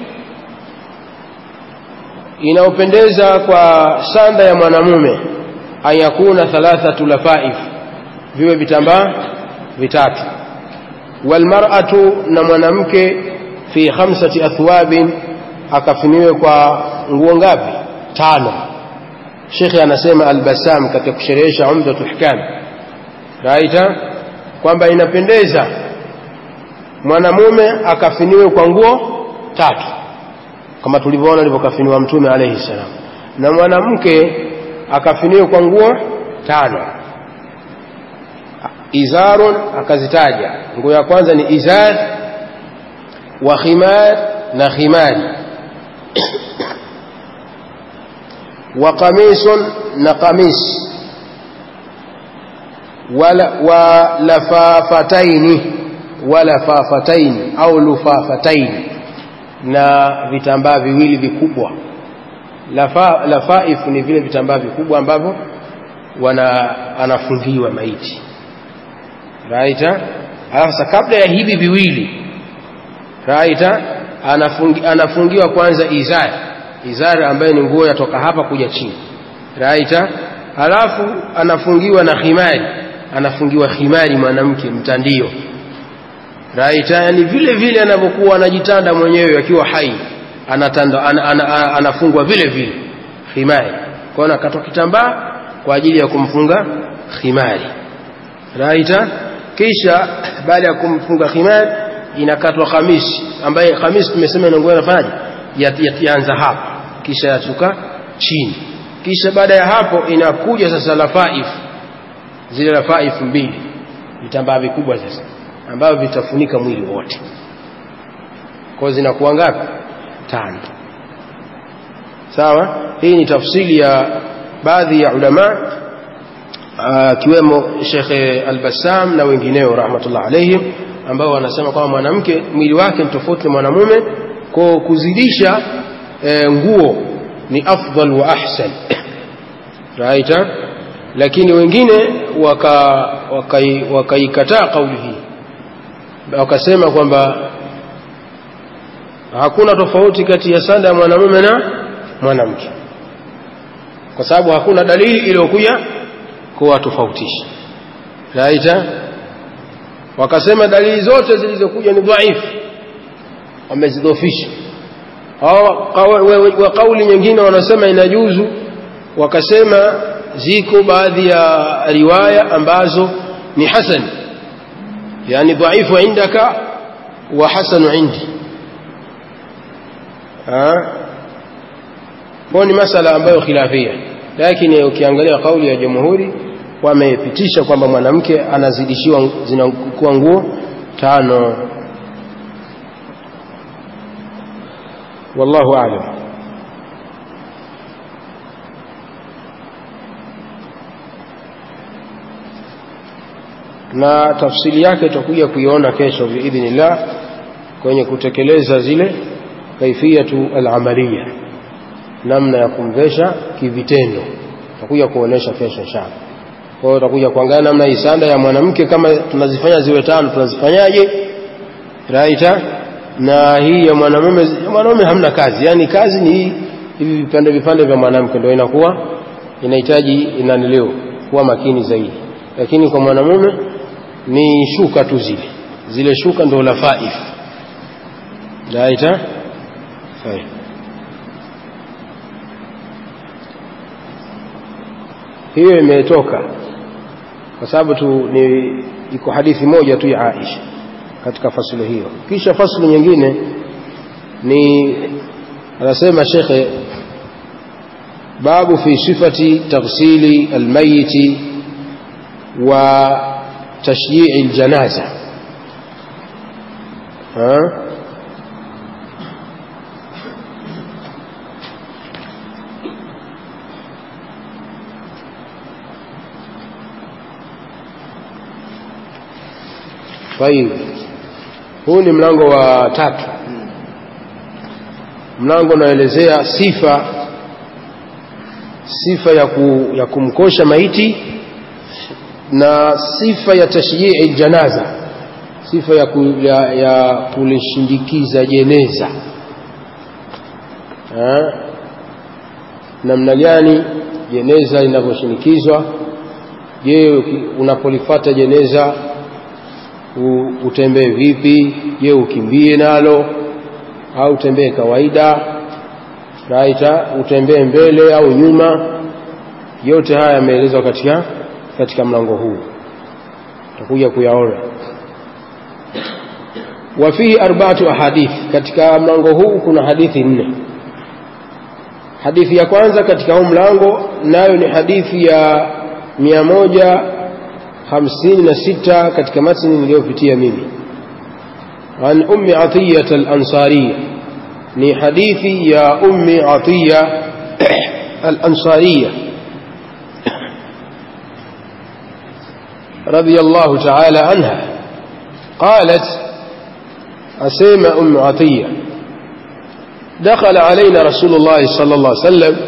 inaopendeza kwa sanda ya mwanamume ayakuna thalathatu lafaif viwe vitambaa vitatu walmar'atu na mwanamke fi khamsati athwabin akafiniwe kwa nguo ngapi tano shekhe anasema albasam katika kusherehesha umdatu hkam raita kwamba inapendeza mwanamume akafiniwe kwa nguo tatu kama tulivyoona alivyokafiniwa mtume alayhi salam na mwanamke akafiniwe kwa nguo tano izarun akazitaja nguo ya kwanza ni izar wa khimar na khimari wa qamisun na qamis wa lafafataini wa lafafataini au lufafataini na vitambaa viwili vikubwa lafa, lafaif ni vile vitambaa vikubwa ambavyo wana anafungiwa maiti raita sasa kabla ya hivi viwili raita anafungi, anafungiwa kwanza izari izari ambayo ni nguo yatoka hapa kuja chini raita halafu anafungiwa na khimari anafungiwa khimari mwanamke mtandio raita yani vile vile anavyokuwa anajitanda mwenyewe akiwa hai anatanda an, an, an, anafungwa vile vile khimari kwa hiyo nakatwa kitambaa kwa ajili ya kumfunga khimari raita kisha baada ya kumfunga khimari inakatwa khamisi ambaye khamisi tumesema inaongoza inafanyaje yaanza hapa kisha yatuka chini kisha baada ya hapo inakuja sasa lafaif zile lafaif mbili vitambaa vikubwa sasa ambavyo vitafunika mwili wote kwa zinakuwa ngapi tano sawa hii ni tafsiri ya baadhi ya ulama akiwemo Shekhe Al-Bassam na wengineo rahmatullah alaihim ambao wanasema kwamba mwanamke mwili wake ni tofauti na mwanamume kwa kuzidisha e, nguo ni afdal wa ahsan right lakini wengine wakaikataa waka, waka kauli hii wakasema kwamba hakuna tofauti kati ya sanda ya mwanamume na mwanamke kwa sababu hakuna dalili iliyokuja kuwatofautisha raita wakasema dalili zote zilizokuja ni dhaifu wamezidhofisha wa kauli nyingine wanasema inajuzu wakasema ziko baadhi ya riwaya ambazo ni hasan yani dhaifu indaka wa hasanu indi kwa ni masala ambayo khilafia lakini ukiangalia kauli ya jamhuri wamepitisha kwamba mwanamke anazidishiwa zinakuwa nguo tano wallahu a'lam na tafsiri yake tutakuja kuiona kesho biidhnillah kwenye kutekeleza zile kaifiyatu al-amaliya namna ya kumvesha kivitendo tutakuja kuonesha kesho inshallah kwa hiyo tutakuja kuangalia namna hii sanda ya mwanamke kama tunazifanya ziwe tano tunazifanyaje raita na hii ya mwanamume mwanamume hamna kazi yani kazi ni hii hivi vipande vipande vya mwanamke ndio inakuwa inahitaji inanileo kuwa makini zaidi lakini kwa mwanamume ni shuka tu zile zile shuka ndio lafaif raita sahihi hiyo imetoka kwa sababu tu ni iko hadithi moja tu ya Aisha katika fasulu hiyo kisha fasulu nyingine ni anasema shekhe babu fi sifati taghsili almayiti wa tashyi'i aljanaza ha طيب huu ni mlango wa tatu mlango unaelezea sifa sifa ya, ku, ya kumkosha maiti na sifa ya tashyii janaza sifa ya, ku, ya, ya kulishindikiza jeneza ha? namna gani jeneza linavyoshinikizwa je unapolifata jeneza utembee vipi je ukimbie nalo au utembee kawaida raita utembee mbele au nyuma yote haya yameelezwa katika katika mlango huu tutakuja kuyaona wafihi arba'atu ahadith katika mlango huu kuna hadithi nne hadithi ya kwanza katika huu mlango nayo ni hadithi ya mia moja hamsini na sita katika matni niliyopitia mimi an ummi atiyat al-ansariya ni hadithi ya ummi atiya al-ansariya رضي الله تعالى عنها قالت أسيما أم عطية دخل علينا رسول الله صلى الله عليه وسلم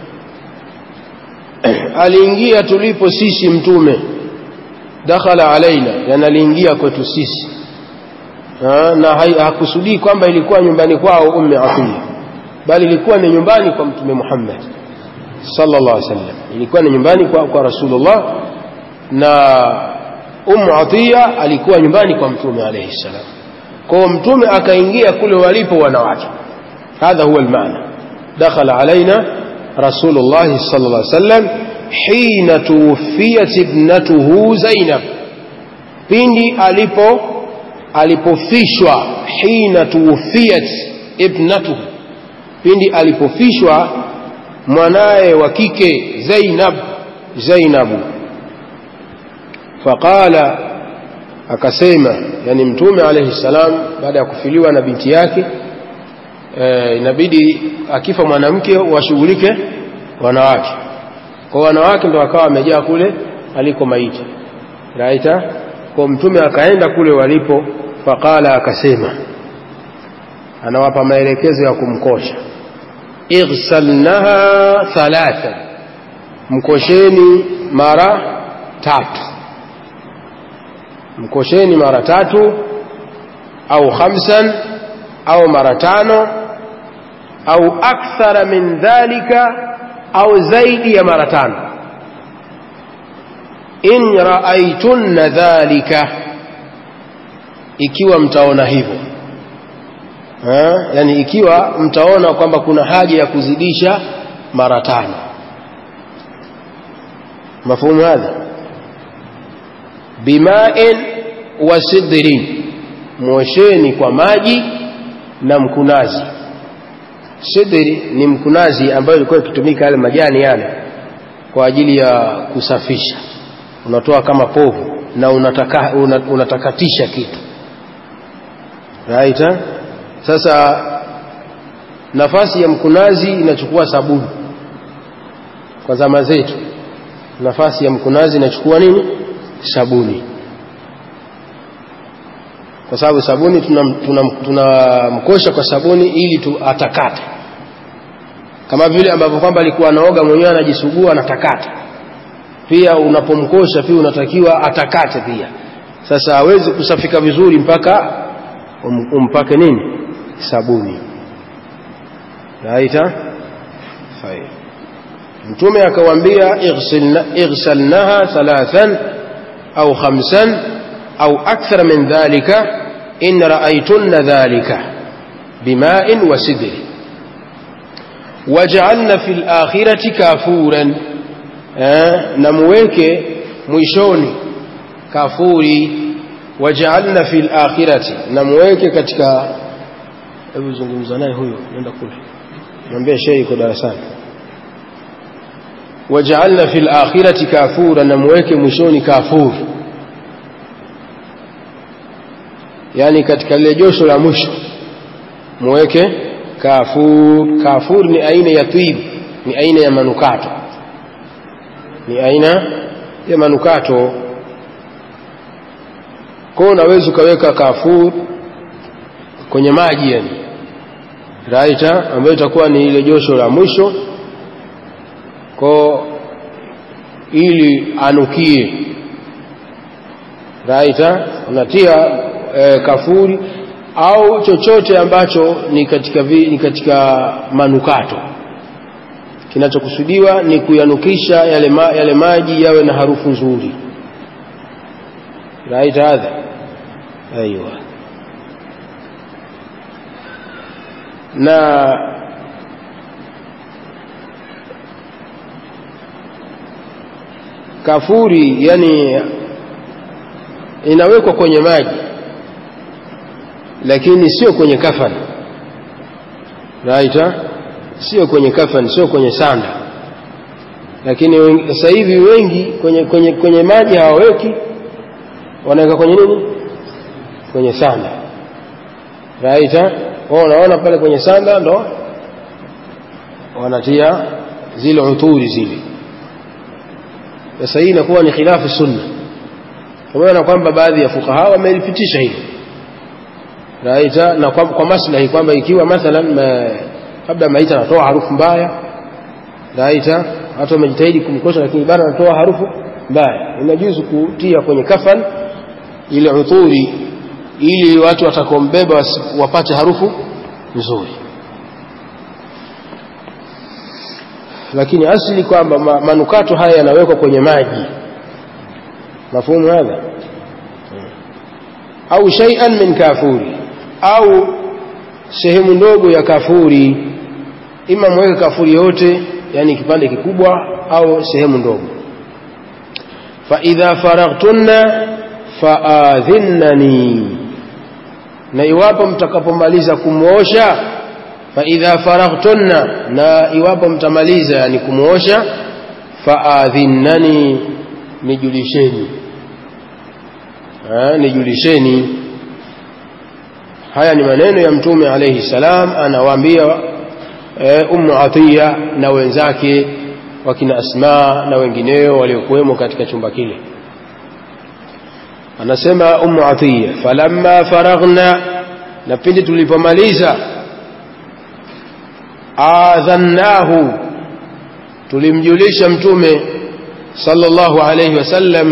aliingia tulipo sisi mtume dakhala alaina yani aliingia kwetu sisi ha, na hakusudii kwamba ilikuwa nyumbani kwao ummi atiya bali ilikuwa ni nyumbani kwa mtume Muhammad sallallahu alaihi wasallam ilikuwa ni nyumbani kwa, kwa rasulullah na ummu atiya alikuwa nyumbani kwa mtume alayhi salam kwa mtume akaingia kule walipo wanawake hadha huwa almaana dakhala alaina rasulullah sallallahu alaihi wasallam hina tuwfiyat ibnatuhu zainab pindi alipo alipofishwa hina tuwfiyat ibnatuhu pindi alipofishwa mwanaye wa kike zainab zainabu faqala akasema yani mtume alayhi salam baada ya kufiliwa na binti yake e, inabidi akifa mwanamke washughulike wanawake kwa wanawake ndo akawa wamejaa kule aliko maiti raita kwa mtume akaenda kule walipo faqala akasema anawapa maelekezo ya kumkosha ighsalnaha thalatha mkosheni mara tatu mkosheni mara tatu au khamsan au mara tano au akthara min dhalika au zaidi ya mara tano in raaitunna dhalika ikiwa mtaona hivyo ha? yani ikiwa mtaona kwamba kuna haja ya kuzidisha mara tano mafhumu hadha bimain wa sidrin mwosheni kwa maji na mkunazi sidri ni mkunazi ambayo ilikuwa ikitumika yale majani yale kwa ajili ya kusafisha unatoa kama povu na unataka, unatakatisha kitu right eh? sasa nafasi ya mkunazi inachukua sabuni kwa zama zetu nafasi ya mkunazi inachukua nini sabuni kwa sababu sabuni tunamkosha tuna, tuna kwa sabuni ili tu atakate kama vile ambavyo kwamba alikuwa anaoga mwenyewe anajisugua anatakata pia unapomkosha pia unatakiwa atakate pia sasa hawezi kusafika vizuri mpaka um, umpake nini sabuni raita mtume akawaambia ighsalnaha thalathan au khamsan au akthar min dhalika in raaitunna dhalika bima'in wa sidri waj'alna fil akhirati kafuran na muweke mwishoni kafuri waj'alna fil akhirati na muweke katika hebu zungumza naye huyo nenda kule mwambie shehe yuko darasani waj'alna fil akhirati kafura na muweke mwishoni kafur yani katika lile josho la mwisho muweke kafur kafur ni aina ya twib ni aina ya manukato ni aina ya manukato kwa unaweza ukaweka kafur kwenye maji yani raita ambayo itakuwa ni ile josho la mwisho ko ili anukie raita unatia e, kafuri au chochote ambacho ni katika, vi, ni katika manukato kinachokusudiwa ni kuyanukisha yale, ma, yale maji yawe na harufu nzuri raita hadha aiwa na kafuri yani inawekwa kwenye maji lakini sio kwenye kafani raita sio kwenye kafani sio kwenye sanda lakini sasa hivi wengi kwenye, kwenye, kwenye maji hawaweki wanaweka kwenye nini kwenye sanda raita wao unaona pale kwenye sanda ndo wanatia zile uturi zile sasa hii inakuwa ni khilafu sunna pamoja na kwamba baadhi ya fukaha wamelipitisha hilo raita na kwa, kwa maslahi kwamba ikiwa mathalan ma, labda maiti anatoa harufu mbaya raita watu wamejitahidi kumkosha lakini bado anatoa harufu mbaya inajuzu kutia kwenye kafan ile udhuri ili watu watakombeba wapate harufu nzuri lakini asili kwamba manukato haya yanawekwa kwenye maji mafumu hadha au shay'an min kafuri au sehemu ndogo ya kafuri ima mweke kafuri yote yani kipande kikubwa au sehemu ndogo fa idha faraghtunna faadhinnani na iwapo mtakapomaliza kumwosha fa idha faraghtunna na iwapo mtamaliza yani kumwosha faadhinnani nijulisheni nijulisheni haya ni maneno ya mtume alayhi salam anawaambia e, ummu atiya na wenzake wakina asma na wengineo waliokuwemo katika chumba kile anasema ummu atiya falamma faraghna na pindi tulipomaliza adhannahu tulimjulisha mtume sallallahu alayhi wasallam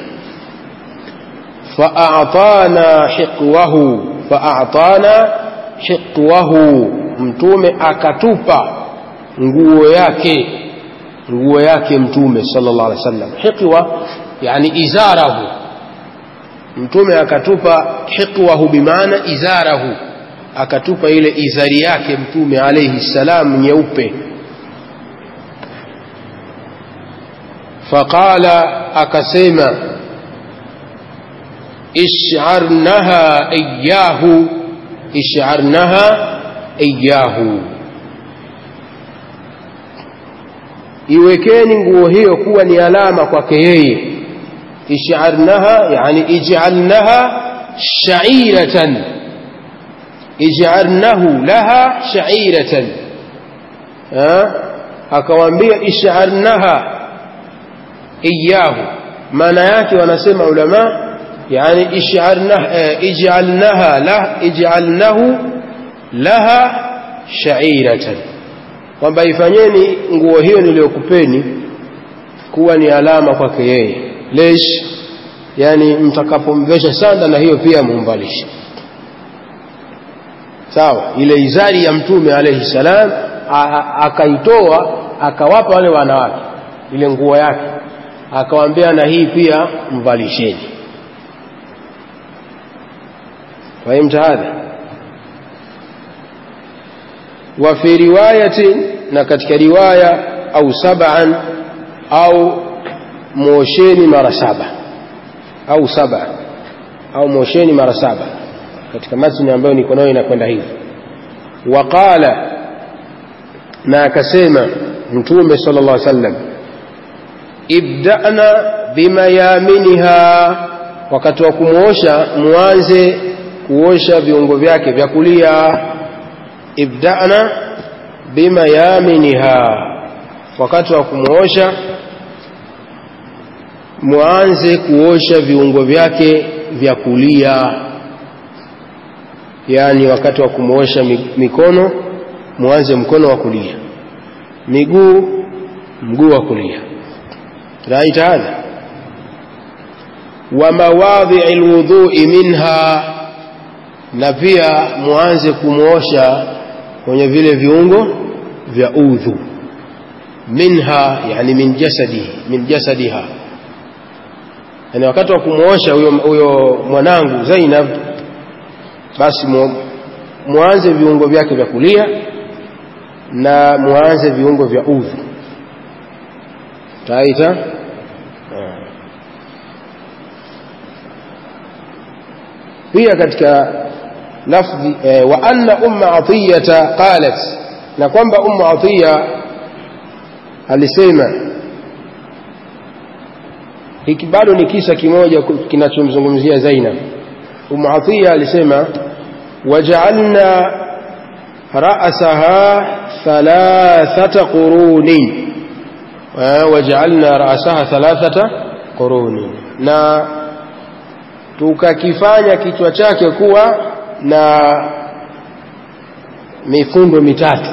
فأعطانا حقوه فأعطانا hiqwahu mtume akatupa nguo yake nguo yake mtume sallallahu alaihi wasallam hiqwa yani izarahu mtume akatupa hiqwahu bimaana izarahu akatupa ile izari yake mtume alayhi salam nyeupe faqala akasema isharnaha iyahu isharnaha iyahu iwekeni nguo hiyo kuwa ni alama kwake yeye isharnaha yani ij'alnaha sha'iratan ij'alnahu laha sha'iratan akawaambia isharnaha iyahu maana yake wanasema ulama yani ij'alnaha lah ij'alnahu laha sha'iratan kwamba ifanyeni nguo hiyo niliyokupeni kuwa ni alama kwake yeye lesh yani mtakapomvesha sanda na hiyo pia mumbalishe sawa ile izari ya mtume alayhi salam akaitoa akawapa wale wanawake ile nguo yake akawaambia na hii pia mvalisheni فهمت هذا وفي رواية نكتك رواية أو سبعا أو موشين مرة سبع أو سبع أو موشين مرة سبع katika matni ambayo niko nayo inakwenda hivi waqala na akasema mtume sallallahu alaihi wasallam ibda'na bimayaminiha wakati wa kumwosha muanze kuosha viungo vyake vya kulia ibda'na bimayaminiha wakati wa kumwosha muanze kuosha viungo vyake vya kulia yaani wakati wa kumwosha mikono muanze mkono wa kulia miguu mguu wa kulia raita hadha wa mawadhi'i alwudhu'i minha na pia muanze kumwosha kwenye vile viungo vya udhu minha yani min jasadihi min jasadiha yani wakati wa kumwosha huyo huyo mwanangu Zainab basi mu, muanze viungo vyake vya kulia na muanze viungo vya udhu taita pia katika lafzi eh, wa anna umma atiyata qalat na kwamba umma atiya alisema hiki bado ni kisa kimoja kinachomzungumzia Zainab umma atiya alisema waja'alna ra'saha thalathata qurunin waja'alna ra'saha thalathata qurunin na tukakifanya kichwa chake kuwa na mifundo mitatu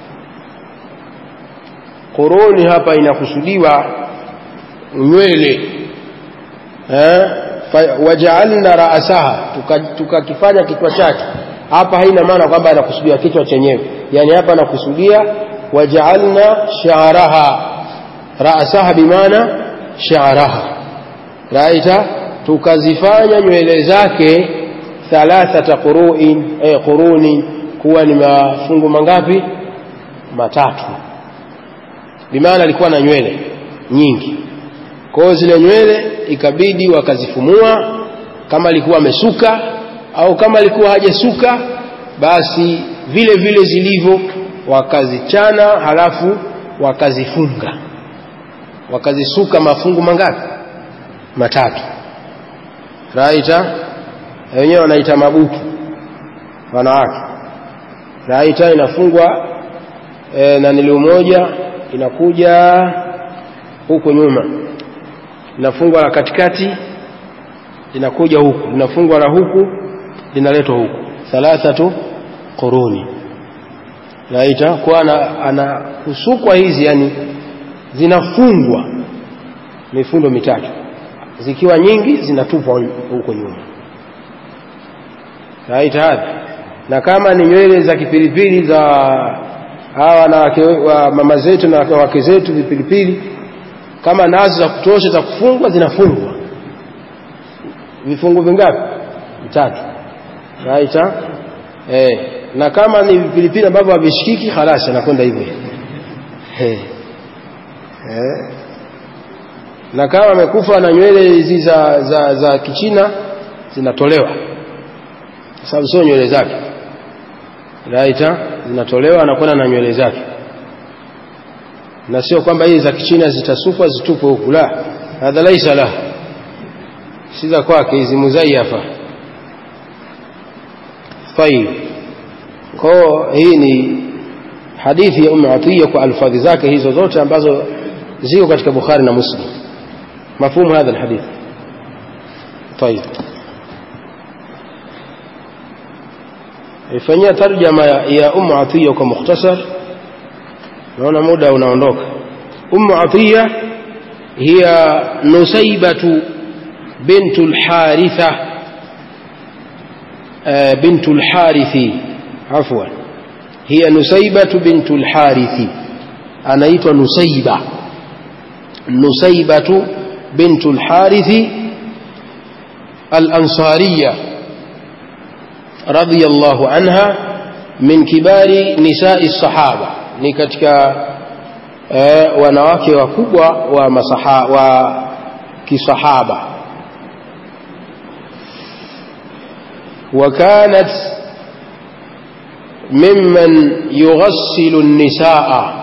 quruni hapa inakusudiwa nywele eh waja'alna ra'saha tukakifanya tuka kichwa chake hapa haina maana kwamba anakusudia kichwa chenyewe yani hapa anakusudia waja'alna sha'raha ra'saha bimaana sha'raha raita tukazifanya nywele zake thalathata quruin eh, quruni kuwa ni mafungu mangapi matatu bimaana alikuwa na nywele nyingi kwa hiyo zile nywele ikabidi wakazifumua kama alikuwa amesuka au kama alikuwa hajasuka basi vile vile zilivyo wakazichana halafu wakazifunga wakazisuka mafungu mangapi matatu raita wenyewe wanaita mabutu wanawake raita inafungwa e, na nili moja inakuja huku nyuma linafungwa la katikati linakuja huku linafungwa la huku linaletwa huku thalathatu quruni naita kwa ana, ana kusukwa hizi yani zinafungwa mifundo mitatu zikiwa nyingi zinatupwa huko nyuma naita hadha na kama ni nywele za kipilipili za hawa wanawake wa mama zetu na wake zetu vipilipili kama nazo za kutosha za kufungwa zinafungwa vifungu vingapi vitatu right eh na kama ni vipilipili ambavyo havishikiki halasi anakwenda hivyo eh eh na kama amekufa na nywele hizi za, za, za kichina zinatolewa kwa sababu sio nywele zake right zinatolewa anakwenda na nywele zake na sio kwamba hizi za kichina zitasufwa zitupwe huku la hadha laisa la si za kwake hizi muzaiyafa tayib kwao hii ni hadithi ya umu atiya kwa alfadhi zake hizo zote ambazo ziko katika bukhari na muslim مفهوم هذا الحديث طيب ifanyia tarjama ya Ummu Atiya kwa mukhtasar naona muda unaondoka Ummu Atiya hiya Nusaybatu bintu al-Haritha bintu al-Harithi afwan hiya Nusaybatu bintu al-Harithi anaitwa Nusayba Nusaybatu بنت الحارث الأنصارية رضي الله عنها من كبار نساء الصحابة ni katika eh, wanawake wakubwa wa masaha, wa kisahaba وكانت ممن يغسل النساء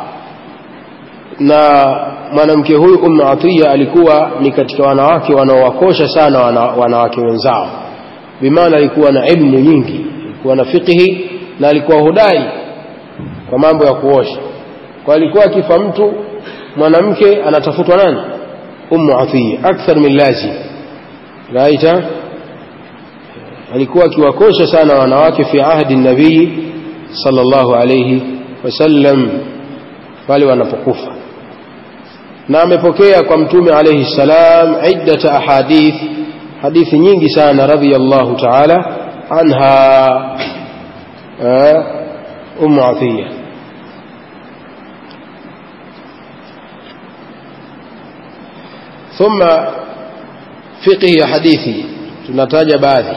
na mwanamke huyu Ummu Atiya alikuwa ni katika wanawake wanaowakosha sana wana, wanawake wenzao bimaana alikuwa na ilmu nyingi alikuwa na fiqhi na alikuwa hodari kwa mambo ya kuosha kwa alikuwa akifa mtu mwanamke anatafutwa nani Ummu Atiya akthar min lazim raita alikuwa akiwakosha sana wanawake fi ahdi nabii sallallahu alayhi wasallam pale wanapokufa na amepokea kwa mtume alayhi salam iddata ahadith hadithi nyingi sana radhiyallahu ta'ala anha ummu atiya ثم فقه ya hadithi tunataja baadhi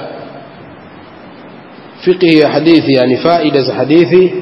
fiqhi ya hadithi yani faida za hadithi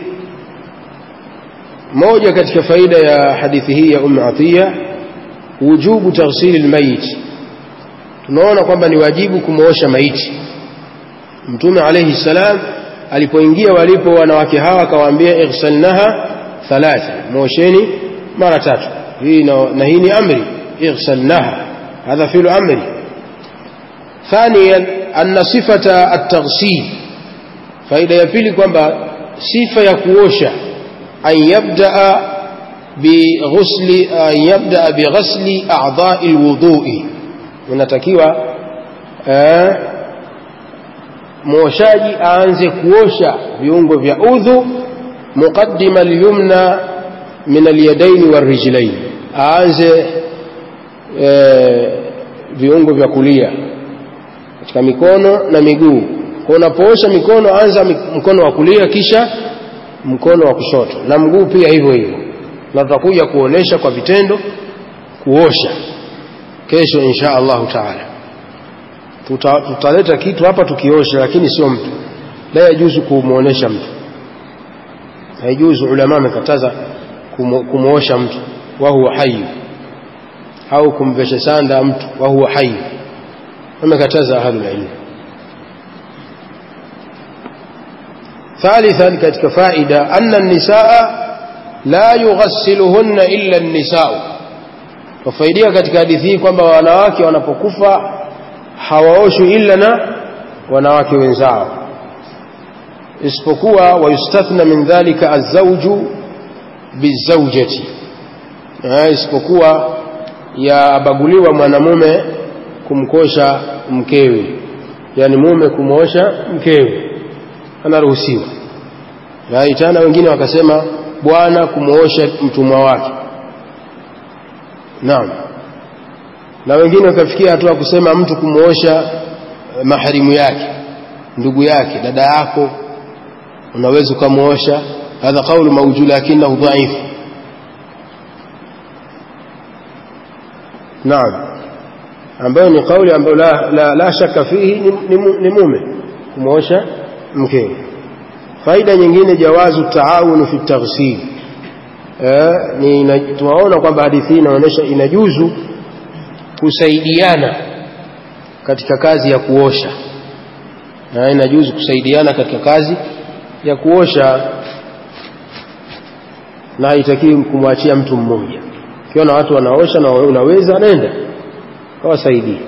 moja katika faida ya hadithi hii ya Ummu Atiya wujubu taghsili almayit tunaona kwamba ni wajibu kumwosha maiti mtume alayhi salam alipoingia walipo wanawake hawa akawaambia ighsalnaha thalatha mwosheni mara tatu hii na, na hii ni amri ighsalnaha hadha fi'lu amri ثانيا أن صفة التغسيل faida ya pili kwamba sifa ya kuosha أن يبدأ بغسل أن يبدأ بغسل أعضاء الوضوء unatakiwa eh, mwoshaji aanze kuosha viungo vya udhu muqaddima alyumna min alyadaini warijlain aanze eh, viungo vya kulia katika mikono na miguu kwa unapoosha mikono anza mkono wa kulia kisha mkono wa kushoto na mguu pia hivyo hivyo na tutakuja kuonesha kwa vitendo kuosha kesho insha Allahu taala tuta, tutaleta kitu hapa tukiosha lakini sio mtu la yajuzu kumuonesha mtu haijuzu ulama amekataza kumuosha mtu wa huwa hayy au kumvesha sanda mtu wa huwa hayy wamekataza ahlul ilm ثالثا كتك فائدة أن النساء لا يغسلهن إلا النساء وفائدة كتك حديثي kwamba wanawake wanapokufa hawaoshwi illa na wanawake wenzao isipokuwa wayustathna min dhalika azawju bizawjati isipokuwa yabaguliwa mwanamume kumkosha mkewe yani mume kumwosha mkewe anaruhusiwa tena wengine wakasema bwana kumwosha mtumwa wake naam na wengine wakafikia hatua kusema mtu kumwosha maharimu yake ndugu yake dada yako unaweza ukamwosha hadha qaulu mawjud lakinahu dhaif naam ambayo ni kauli ambayo la, la, la shaka fihi ni, ni, ni mume kumwosha mkewe faida nyingine jawazu taawunu fi taghsil eh, ni tunaona kwamba hadithi hii inaonyesha inajuzu kusaidiana katika kazi ya kuosha na inajuzu kusaidiana katika kazi ya kuosha na haitakiwi kumwachia mtu mmoja ukiona watu wanaosha na unaweza nenda kawasaidie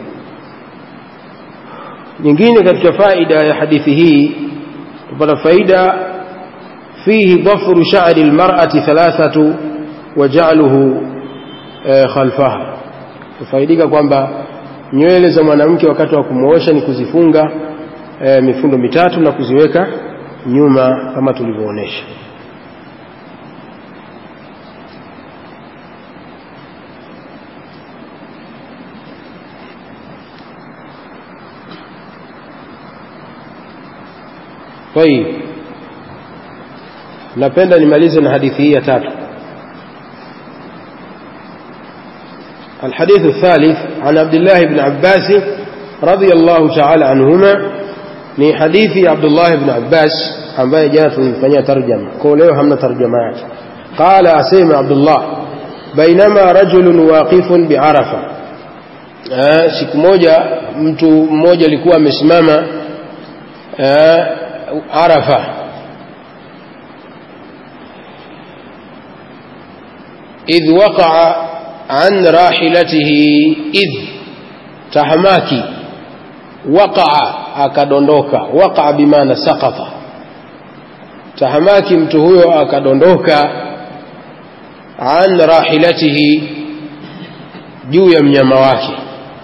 nyingine katika faida ya hadithi hii tupata faida fihi dhafru sha'ri almar'ati thalathatu wa ja'luhu khalfaha tufaidika kwamba nywele za mwanamke wakati wa kumwosha ni kuzifunga e, mifundo mitatu na kuziweka nyuma kama tulivyoonesha طيب napenda nimalize na hadithi hii ya tatu الحديث الثالث عن عبد الله بن عباس رضي الله تعالى عنهما ni hadithi ya Abdullah ibn Abbas ambaye jana tulimfanyia tarjama kwa leo hamna tarjama yake qala asema Abdullah bainama rajulun waqifun bi'arafa siku moja mtu mmoja alikuwa amesimama Arafa idh waqa'a an rahilatihi idh tahamaki waqa'a akadondoka waqa'a bimaana saqata tahamaki mtu huyo akadondoka an rahilatihi juu ya mnyama wake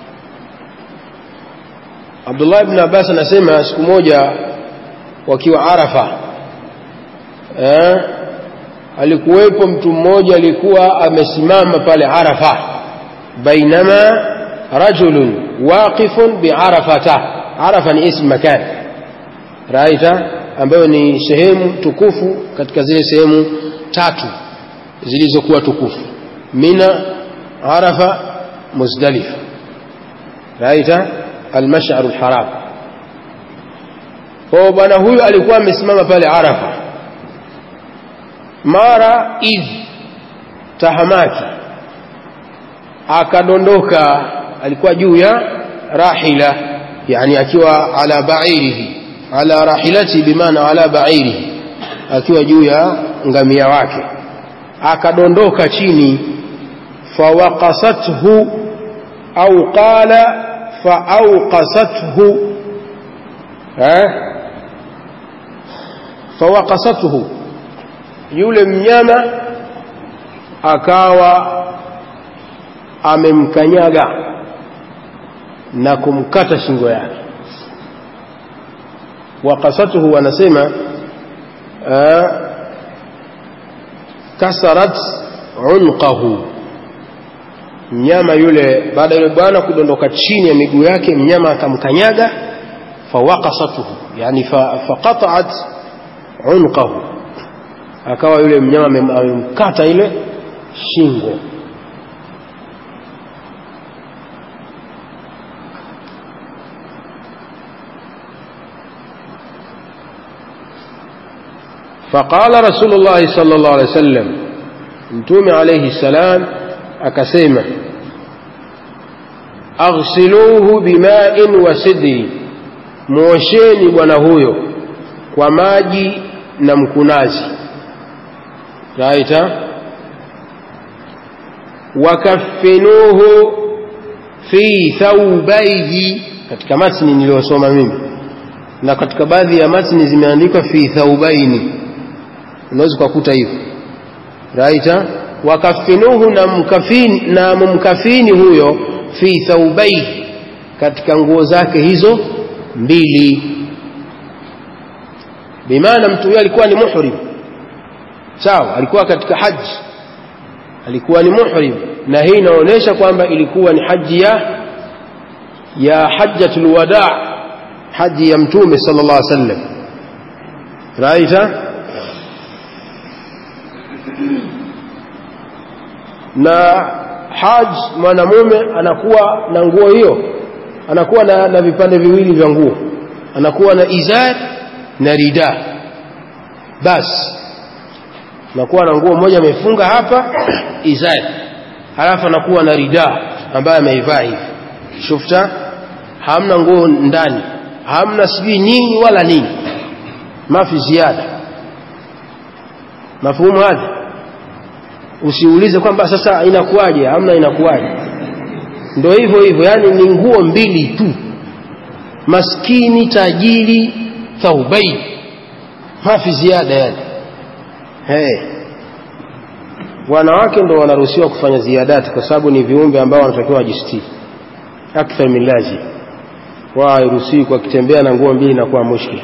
Abdullah ibn Abbas anasema siku moja wakiwa Arafa eh, alikuwepo mtu mmoja alikuwa amesimama pale Arafa bainama rajulun waqifun biarafata Arafa ni ism makan raita ambayo ni sehemu tukufu katika zile sehemu tatu zilizokuwa tukufu Mina Arafa Muzdalifa raita المشعر الحرام kwa bwana huyu alikuwa amesimama pale Arafa mara idh tahamaki akadondoka alikuwa juu ya rahila yani akiwa ala ba'irihi ala rahilati bimaana ala ba'irihi akiwa juu ya ngamia wake akadondoka chini fawaqasathu au qala faawqasathu fawaqasathu yule mnyama akawa amemkanyaga na kumkata shingo yake waqasathu wanasema kasarat unqahu mnyama yule baada yule bwana kudondoka chini ya miguu yake mnyama akamkanyaga fawaqasatuhu yani faqata'at unqahu akawa yule mnyama amemkata ile shingo فقال رسول الله صلى الله عليه وسلم mtume alayhi salam akasema aghsiluhu bima'in wa sidri muosheni bwana huyo kwa maji na mkunazi raita wakaffinuhu fi thawbaihi katika matni niliyosoma mimi na katika baadhi ya matni zimeandikwa fi thawbaini unaweza kukuta hivyo raita wakafinuhu na mkafini, na mumkafini huyo fi thawbaihi katika nguo zake hizo mbili bimaana mtu huyo alikuwa ni muhrim sawa alikuwa katika haji alikuwa ni muhrim na hii inaonyesha kwamba ilikuwa ni haji ya ya hajjatul wadaa haji ya mtume sallallahu alaihi wasallam raita na haj mwanamume anakuwa na nguo hiyo anakuwa na, na vipande viwili vya nguo anakuwa na izar na rida basi anakuwa na nguo moja amefunga hapa izar halafu anakuwa na rida ambayo ameivaa hivi shufta hamna nguo ndani hamna sijui nini wala nini mafi ziada mafuhumu hadha usiulize kwamba sasa inakuwaje hamna inakuwaje ndo hivyo hivyo yani ni nguo mbili tu maskini tajiri thaubai mafi ziada yani hey. wanawake ndo wanaruhusiwa kufanya ziadati kwa sababu ni viumbe ambao wanatakiwa wajistiri akthar min lazim wao hairuhusiwi kwa kitembea na nguo mbili inakuwa mushkil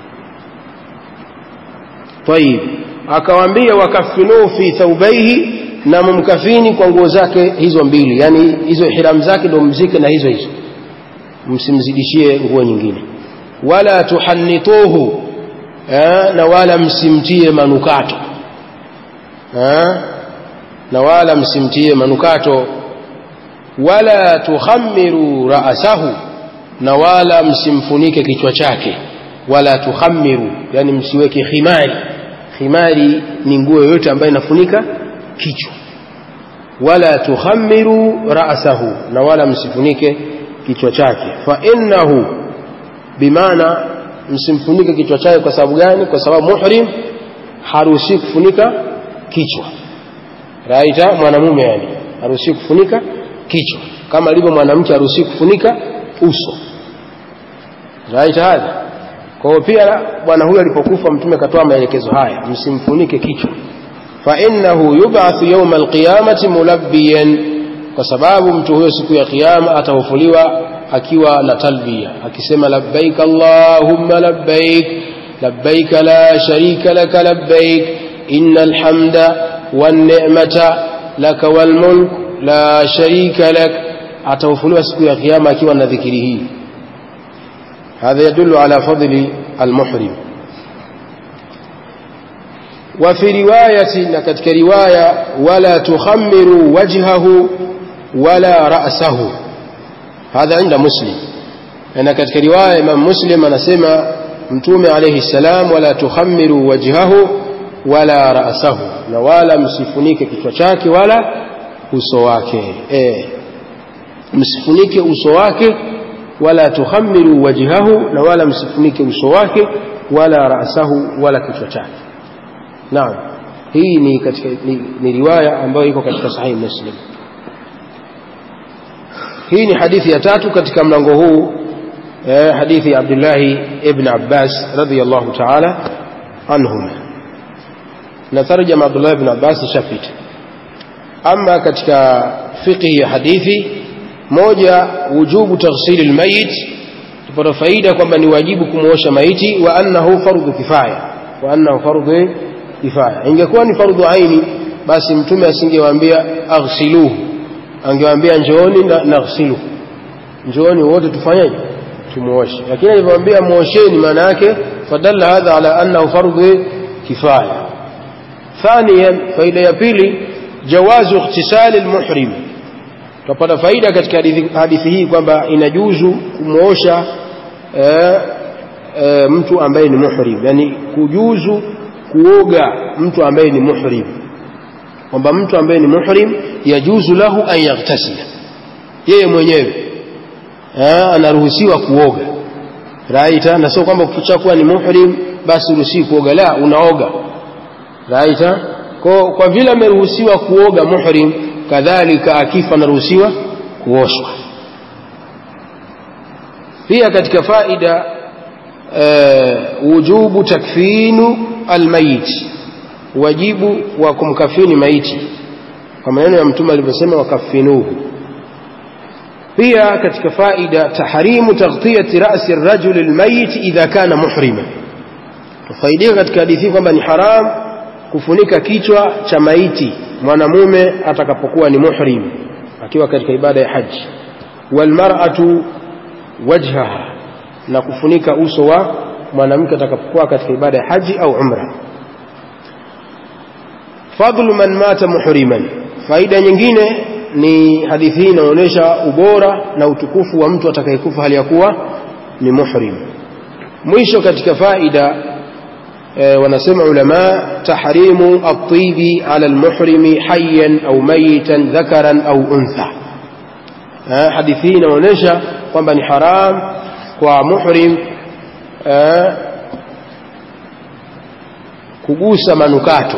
tayib akawaambia wakafinuhu fi thawbaihi na mumkafini kwa nguo zake hizo mbili yani hizo ihram zake ndo mzike na hizo hizo msimzidishie nguo nyingine wala tuhannituhu eh, na wala msimtie manukato eh, na wala msimtie manukato wala tukhamiru ra'sahu na wala msimfunike kichwa chake wala tukhamiru yani msiweke khimari khimari ni nguo yoyote ambayo inafunika kichwa wala tukhamiru ra'sahu na wala msifunike kichwa chake fa innahu bimaana msimfunike kichwa chake kwa sababu gani kwa sababu muhrim haruhusi kufunika kichwa raita mwanamume yani haruhusi kufunika kichwa kama alivyo mwanamke haruhusi kufunika uso raita hadha kwa hiyo pia bwana huyu alipokufa mtume akatoa maelekezo haya msimfunike kichwa fa innahu yub'athu yawma alqiyamati mulabbiyan kwa sababu mtu huyo siku ya kiyama atafufuliwa akiwa na talbia akisema labbaik allahumma labbaik labbaik la sharika laka labbaik innal hamda wan ni'mata laka wal mulk la sharika lak atafufuliwa siku ya kiyama akiwa na dhikiri hii هذا يدل على فضل المحرم وفي رواية نكتك رواية ولا تخمروا وجهه ولا رأسه هذا عند مسلم نكتك رواية من مسلم نسمى متوم عليه السلام ولا تخمروا وجهه ولا رأسه ولا msifunike kichwa chake wala uso wake eh msifunike uso wake wala tukhamiru wajhahu na wala msifunike uso wake wala rasahu wala kichwa chake naam hii ni katika ni, ni riwaya ambayo iko katika sahihi muslim hii ni hadithi ya tatu katika mlango huu eh, hadithi ya Abdullah ibn Abbas radhiyallahu ta'ala anhuma na tarjama Abdullah ibn Abbas shafita ama katika fiqhi ya hadithi moja wujubu taghsili almayit tupata faida kwamba ni wajibu kumuosha maiti wa annahu fardhu kifaya wa annahu fardhu kifaya ingekuwa ni fardhu aini basi mtume asingewaambia aghsiluhu angewaambia njooni na naghsilu njooni wote tufanyeje tumuoshe lakini alivyowaambia muosheni maana yake fadalla hadha ala annahu fardhu kifaya ثانيا faida ya pili jawazu ightisali almuhrim tutapata faida katika hadithi hii kwamba inajuzu kumwosha e, e, mtu ambaye ni muhrim yani kujuzu kuoga mtu ambaye ni muhrim kwamba mtu ambaye ni muhrim yajuzu lahu an yaghtasila yeye mwenyewe anaruhusiwa kuoga raita na sio kwamba ukishakuwa ni muhrim basi uruhusiwi kuoga la unaoga raita kwa, kwa vile ameruhusiwa kuoga muhrim kadhalika akifa anaruhusiwa kuoshwa pia katika faida uh, wujubu takfinu almayit wajibu wa kumkafini maiti kwa maneno ya mtume alivyosema wakafinuhu pia katika faida tahrimu taghtiyati rasi rajuli almayit idha kana muhrima tufaidika katika hadithi kwamba ni haram kufunika kichwa cha maiti mwanamume atakapokuwa ni muhrim akiwa katika ibada ya haji walmar'atu wajhaha na kufunika uso wa mwanamke atakapokuwa katika ibada ya haji au umra fadlu man mata muhriman faida nyingine ni hadithi hii inaonyesha ubora na utukufu wa mtu atakayekufa hali ya kuwa ni muhrim mwisho katika faida e, wanasema ulama tahrimu at-tibi ala al-muhrimi hayyan au mayitan dhakaran au untha e, hadithi hii inaonyesha kwamba ni haram kwa muhrim e, kugusa manukato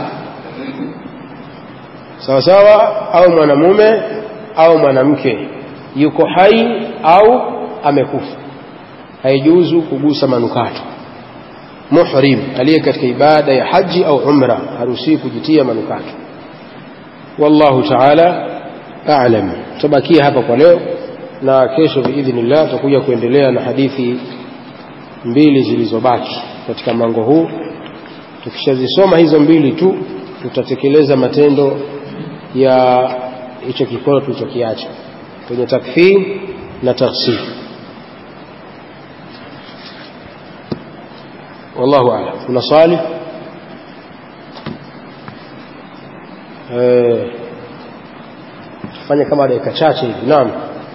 sawa sawa au mwanamume au mwanamke yuko hai au amekufa haijuzu kugusa manukato muhrim aliye katika ibada ya haji au umra haruhusiwi kujitia manukato wallahu taala a'lam tutabakia hapa kwa leo na kesho biidhnillah tutakuja kuendelea na hadithi mbili zilizobaki katika mlango huu tukishazisoma hizo mbili tu tutatekeleza matendo ya hicho kikono tulichokiacha kwenye takfir na taksir wallahu a'lam kuna swali eh fanya kama dakika chache hivi naam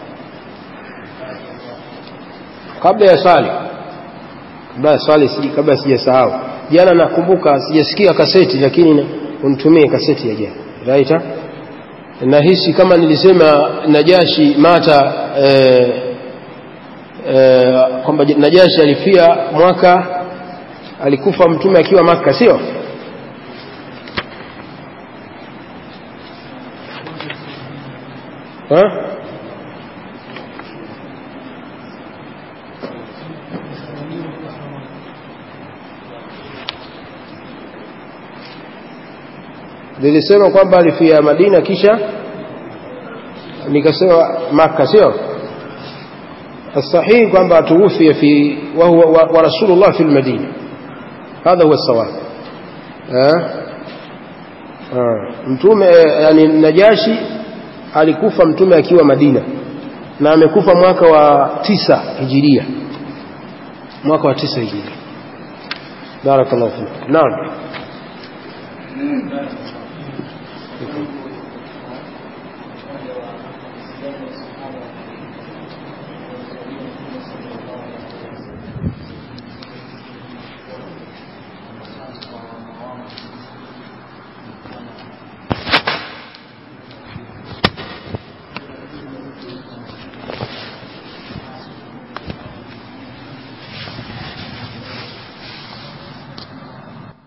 kabla ya swali kabla ya swali si kabla sijasahau jana nakumbuka sijasikia kaseti lakini unitumie kaseti ya jana right nahisi kama nilisema Najashi mata eh, eh, kwamba Najashi alifia mwaka alikufa mtume akiwa Makka sio ha? nilisema kwamba alifia Madina kisha nikasema Makka sio الصحيح kwamba tuwufia fi wa huwa wa rasulullah fi almadina hadha huwa الصواب mtume yani Najashi alikufa mtume akiwa Madina na amekufa mwaka wa tisa hijiria mwaka wa tisa hijiria barakallahu fik naam